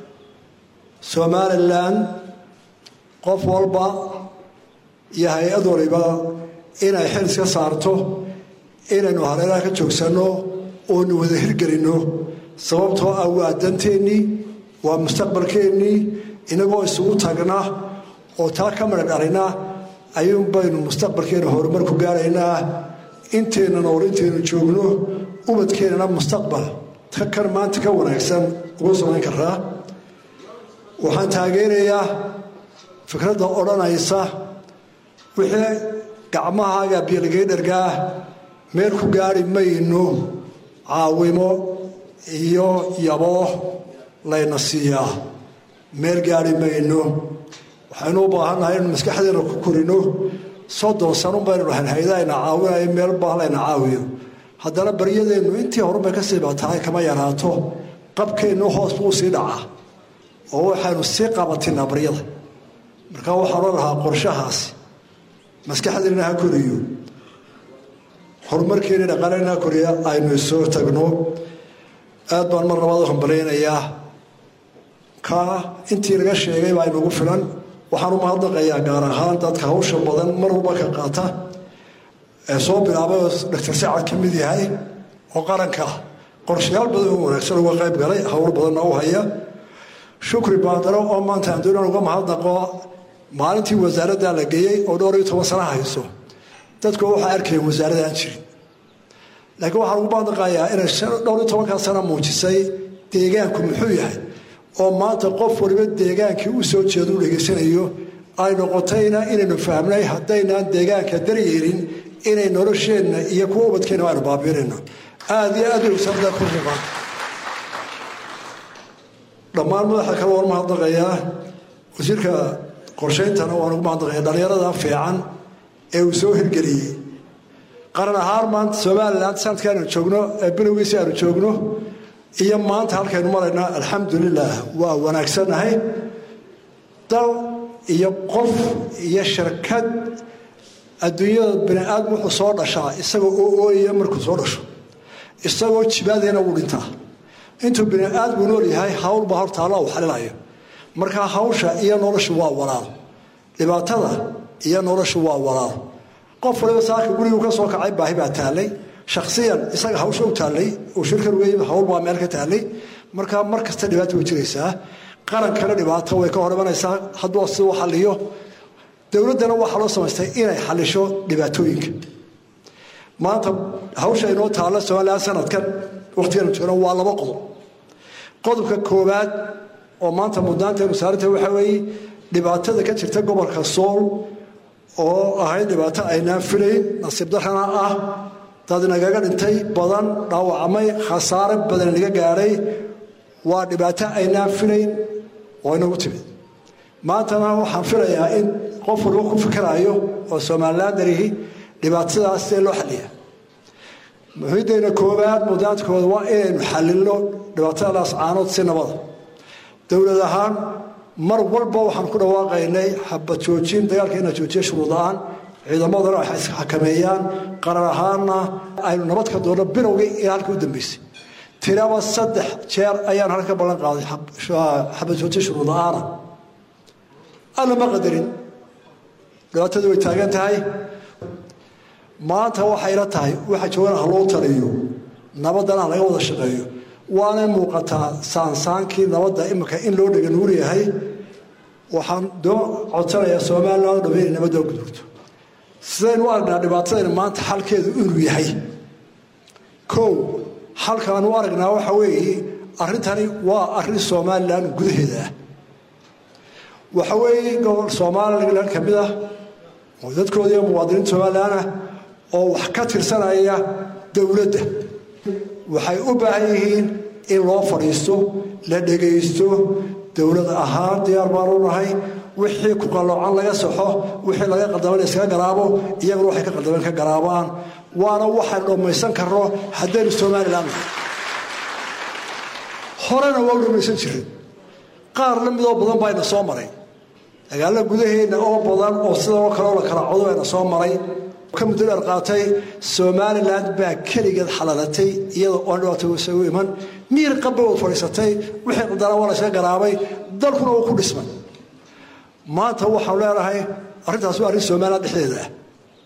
somalilan qof walba iyo hay-ad waliba inay xil iska saarto inaynu hareeraha ka joogsanno oonu wada hirgelinno sababtoo ah waa danteennii waa mustaqbalkeennii inagoo isugu tagna oo taa ka midha dhalina ayuun baynu mustaqbalkeena horumar ku gaaraynaa inteenna nool intaynu joogno ubadkeennana mustaqbal kan maanta ka wanaagsan ugu samayn karaa waxaan taageerayaa fikradda odhanaysa wixii gacmahaaga biyolgeydhargaah meel ku gaari mayno caawimo iyo yaboo layna siiyaa meel gaari mayno waxaynu u baahannahay inu maskaxdeena ku korino soddon sanun baynu dhahayn haydaayna caawinayo meel baa layna caawiyo haddana baryadeennu intii horubay ka sii batahay kama yaraato qabkeennu hoos buu sii dhacaa oo waxaynu sii qabatinaa baryada marka waxaan o lahaa qorshahaasi maskaxdeena ha koriyo horumarkeena dhaqaalena ha koriya aynu soo tagno aad baan mar labaad u hambalaynayaa ka intii laga sheegay baa inugu filan waxaan u mahadnaqayaa gaar ahaan dadka hawsha badan mar walba ka qaata ee soo bilaabay oo doctor sacad ka mid yahay oo qaranka qorshayaal badan oo wanaagsan uga qayb galay howl badanna u haya shukri baadaro oo maanta aan doonan uga mahadnaqo maalintii wasaaradda la geeyey oo dhowr iyo toban sana hayso dadku waxay arkayeen wasaaradaan jirin laakiin waxaan ugu mahadnaqayaa inay dhowr iyo tobankaa sana muujisay deegaanku muxuu yahay oo maanta qof waliba deegaankii u soo jeedo u dhegaysanayo ay noqotayna inaynu fahmnay haddaynaan deegaanka daryeelin inay nolosheenna iyo kuwa ubadkeenna aynu baabiinayno aada iyo aad bay wasaaradda ku muuqaan dhammaan madaxa kale waan mahadnaqayaa wasiirka qorshayntana waan ugu mahadnaqayaa dhallinyarada fiican ee uu soo hirgeliyey qaran ahaan maanta somalilan sanadka aynu joogno ee bilowgiisi aynu joogno iyo maanta halkaynu maraynaa alxamdulilah waa wanaagsannahay dal iyo qof iyo shirkad adduunyada bani aadam wuxuu soo dhashaa isagoo oo ooyaya markuu soo dhasho isagoo jibaadayna wuu dhintaa intuu bini aadamku nool yahay hawl baa horta alla uu xalilayo markaa hawsha iyo noloshu waa walaal dhibaatada iyo noloshu waa walaal qof waliba saaka guriguu ka soo kacay baahi baa taallay shaksiyan isaga hawsha u taallay uu shirkan uga yimid hawl baa meel ka taallay markaa mar kasta dhibaata way jiraysaa qarankana dhibaato way ka hor imanaysaa hadduu si u xaliyo dowladdana waxaa loo samaystay inay xalisho dhibaatooyinka maanta hawsha inoo taalla somalilan sanadkan waqtigan joogno waa laba qodob qodobka koowaad oo maanta mudnaantaynu saaranta waxaa weeye dhibaatada ka jirta gobolka sool oo ahayd dhibaato aynaan filayn nasiib darrana ah dad nagaga dhintay badan dhaawacmay khasaare badan naga gaadhay waa dhibaato aynaan filayn oo inagu timid maantana waxaan filayaa in qof waliba ku fikiraayo oo somalilan darihi dhibaatadaas see loo xaliya muhiiddayna koowaad mudaankooda waa inaynu xalilno dhibaatadaas caanood si nabada dowlad ahaan mar walba waxaan ku dhawaaqaynay xabad joojin dagaalka inaa joojiya shuruud la-aan ciidamadana waxay isxakameeyaan qarar ahaanna aynu nabad ka doonno bilowgii ilaa halka u dambeysay tiraba saddex jeer ayaan halka ballan qaaday xabad joojin shuruud la-aana alla ma qadarin dhibaatadu way taagan tahay maanta waxayla tahay waxa joogan ha loo taliyo nabadana laga wada shaqeeyo waanay muuqataa saansaankii nabadda imika in loo dhega nuur yahay waxaan doo codsanayaa somalilan o dham inay nabadda gudurto sidaynu u aragnaa dhibaatadayna maanta xalkeedu inuu yahay kow xalkaan u aragnaa waxa weeye arrintani waa arrin somalilan gudaheeda ah waxa weeye gobol somalilan ka mid ah oo dadkooda iyo muwaadiniinta somalilan ah oo wax ka tirsanaya dowladda waxay u baahan yihiin in loo fadhiisto la dhegaysto dowlad ahaan diyaar baanu nahay wixii ku qalloocan laga saxo wixii laga qaldaman iskaga garaabo iyaguna waxay ka qaldameen ka garaabaan waana waxaan dhammaysan karno haddaynu somalilan nahay horena waa u dhammaysan jirin qaar la midoo badan baa ina soo maray dagaalada gudaheena oo badan oo sidoo kaleo la kala codo ina soo maray ka muddo dheer qaatay somalilan baa keligeed xalalatay iyada oon dhibaato isagu iman miir qabba wad fadhiisatay wixii qadara waa la iska garaabay dalkuna uu ku dhismay maanta waxaanu leenahay arrintaas waa arrin somalilan dhexdeeda ah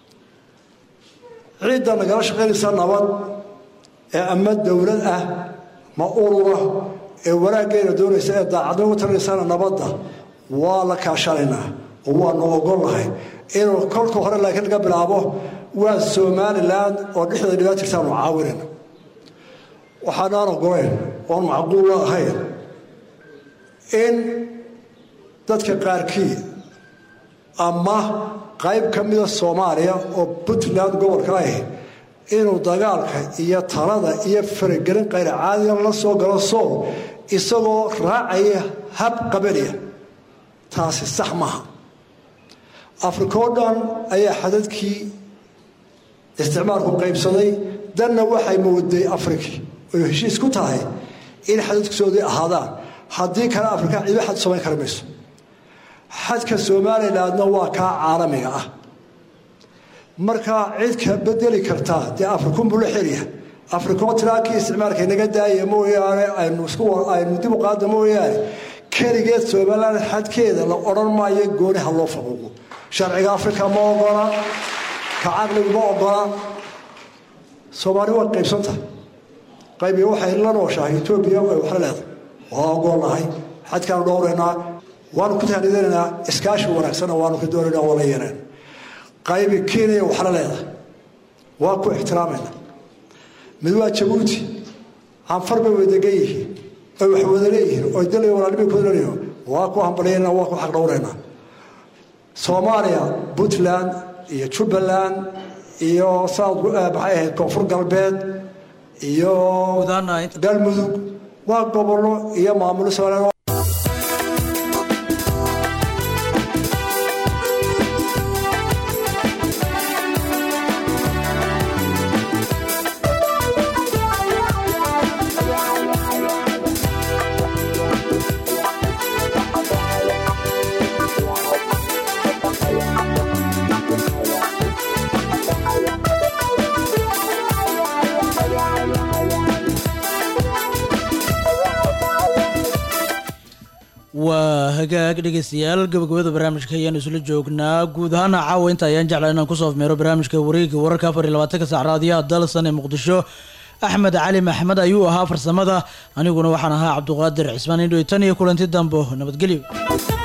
ciidda nagala shaqaynaysa nabad ee ama dowlad ah ma urura ee wanaaggeena doonaysa ee daacadnimo u tarinaysana nabadda waa la kaashanaynaa oo waanu ogolnahay inuu kolka hore laakiin laga bilaabo waa somalilan oo dhexdeeda dhibaat jirtaanu caawinayna waxaanaan ogolayn oon macquulla ahayn in dadka qaarkii ama qayb ka mida soomaaliya oo puntland gobolka ah inuu dagaalka iyo talada iyo faragelin qayr caadiya la soo galo sool isagoo raacaya hab qabaliya taasi sax maaha afrika oo dhan ayaa xadadkii isticmaalku qaybsaday danna waxay mooday afriki oy heshiis ku tahay in xadadkisoodii ahaadaan haddii kale afrika ciido xad samayn kara mayso xadka somalilandna waa kaa caalamiga ah markaa cid ka bedeli kartaa dee afrikunbuu la xelyaha afrikoo tiraakii isticmaalka inaga daaya mooyaane aynu isku aynu dib u qaada mooyaane keligeed somaliland xadkeeda la odhan maayo gooniha loo faquuqo sharciga afrika ma ogola ka caqligu ma ogola soomaali waa qaybsantahay qaybiga waxay la nooshahay etoobiya ay waxla leedahay waa ogolnahay xadkaanu dhowraynaa waanu ku tahnidanaynaa iskaashi wanaagsanna waanu ka doonaynaa waa la yeereen qaybi kenya waxla leedahay waa ku ixtiraamayna mid waa jabuuti canfar bay wadagan yihiin oy wax wada leeyihiin oy dalay walaalnimay ku leeyihiin waa ku hambalyaynaa waa ku xaq dhowraynaa soomaaliya puntland iyo jubbaland iyo south maxay ahayd koonfur galbeed iyo galmudug waa gobollo iyo maamulo somaliland
waa hagaag dhegeystayaal gabagabada barnaamijka ayaanu isla joognaa guud ahaana caawa inta ayaan jeclaa inaan kusoo afmeero barnaamijka wareegga wararka afar iyo labaatanka saac raadiyaha dalsan ee muqdisho axmed cali maxmed ayuu ahaa farsamada aniguna waxaan ahaa cabduqaadir cismaan indhoy tan iyo kulanti dambo nabadgelyo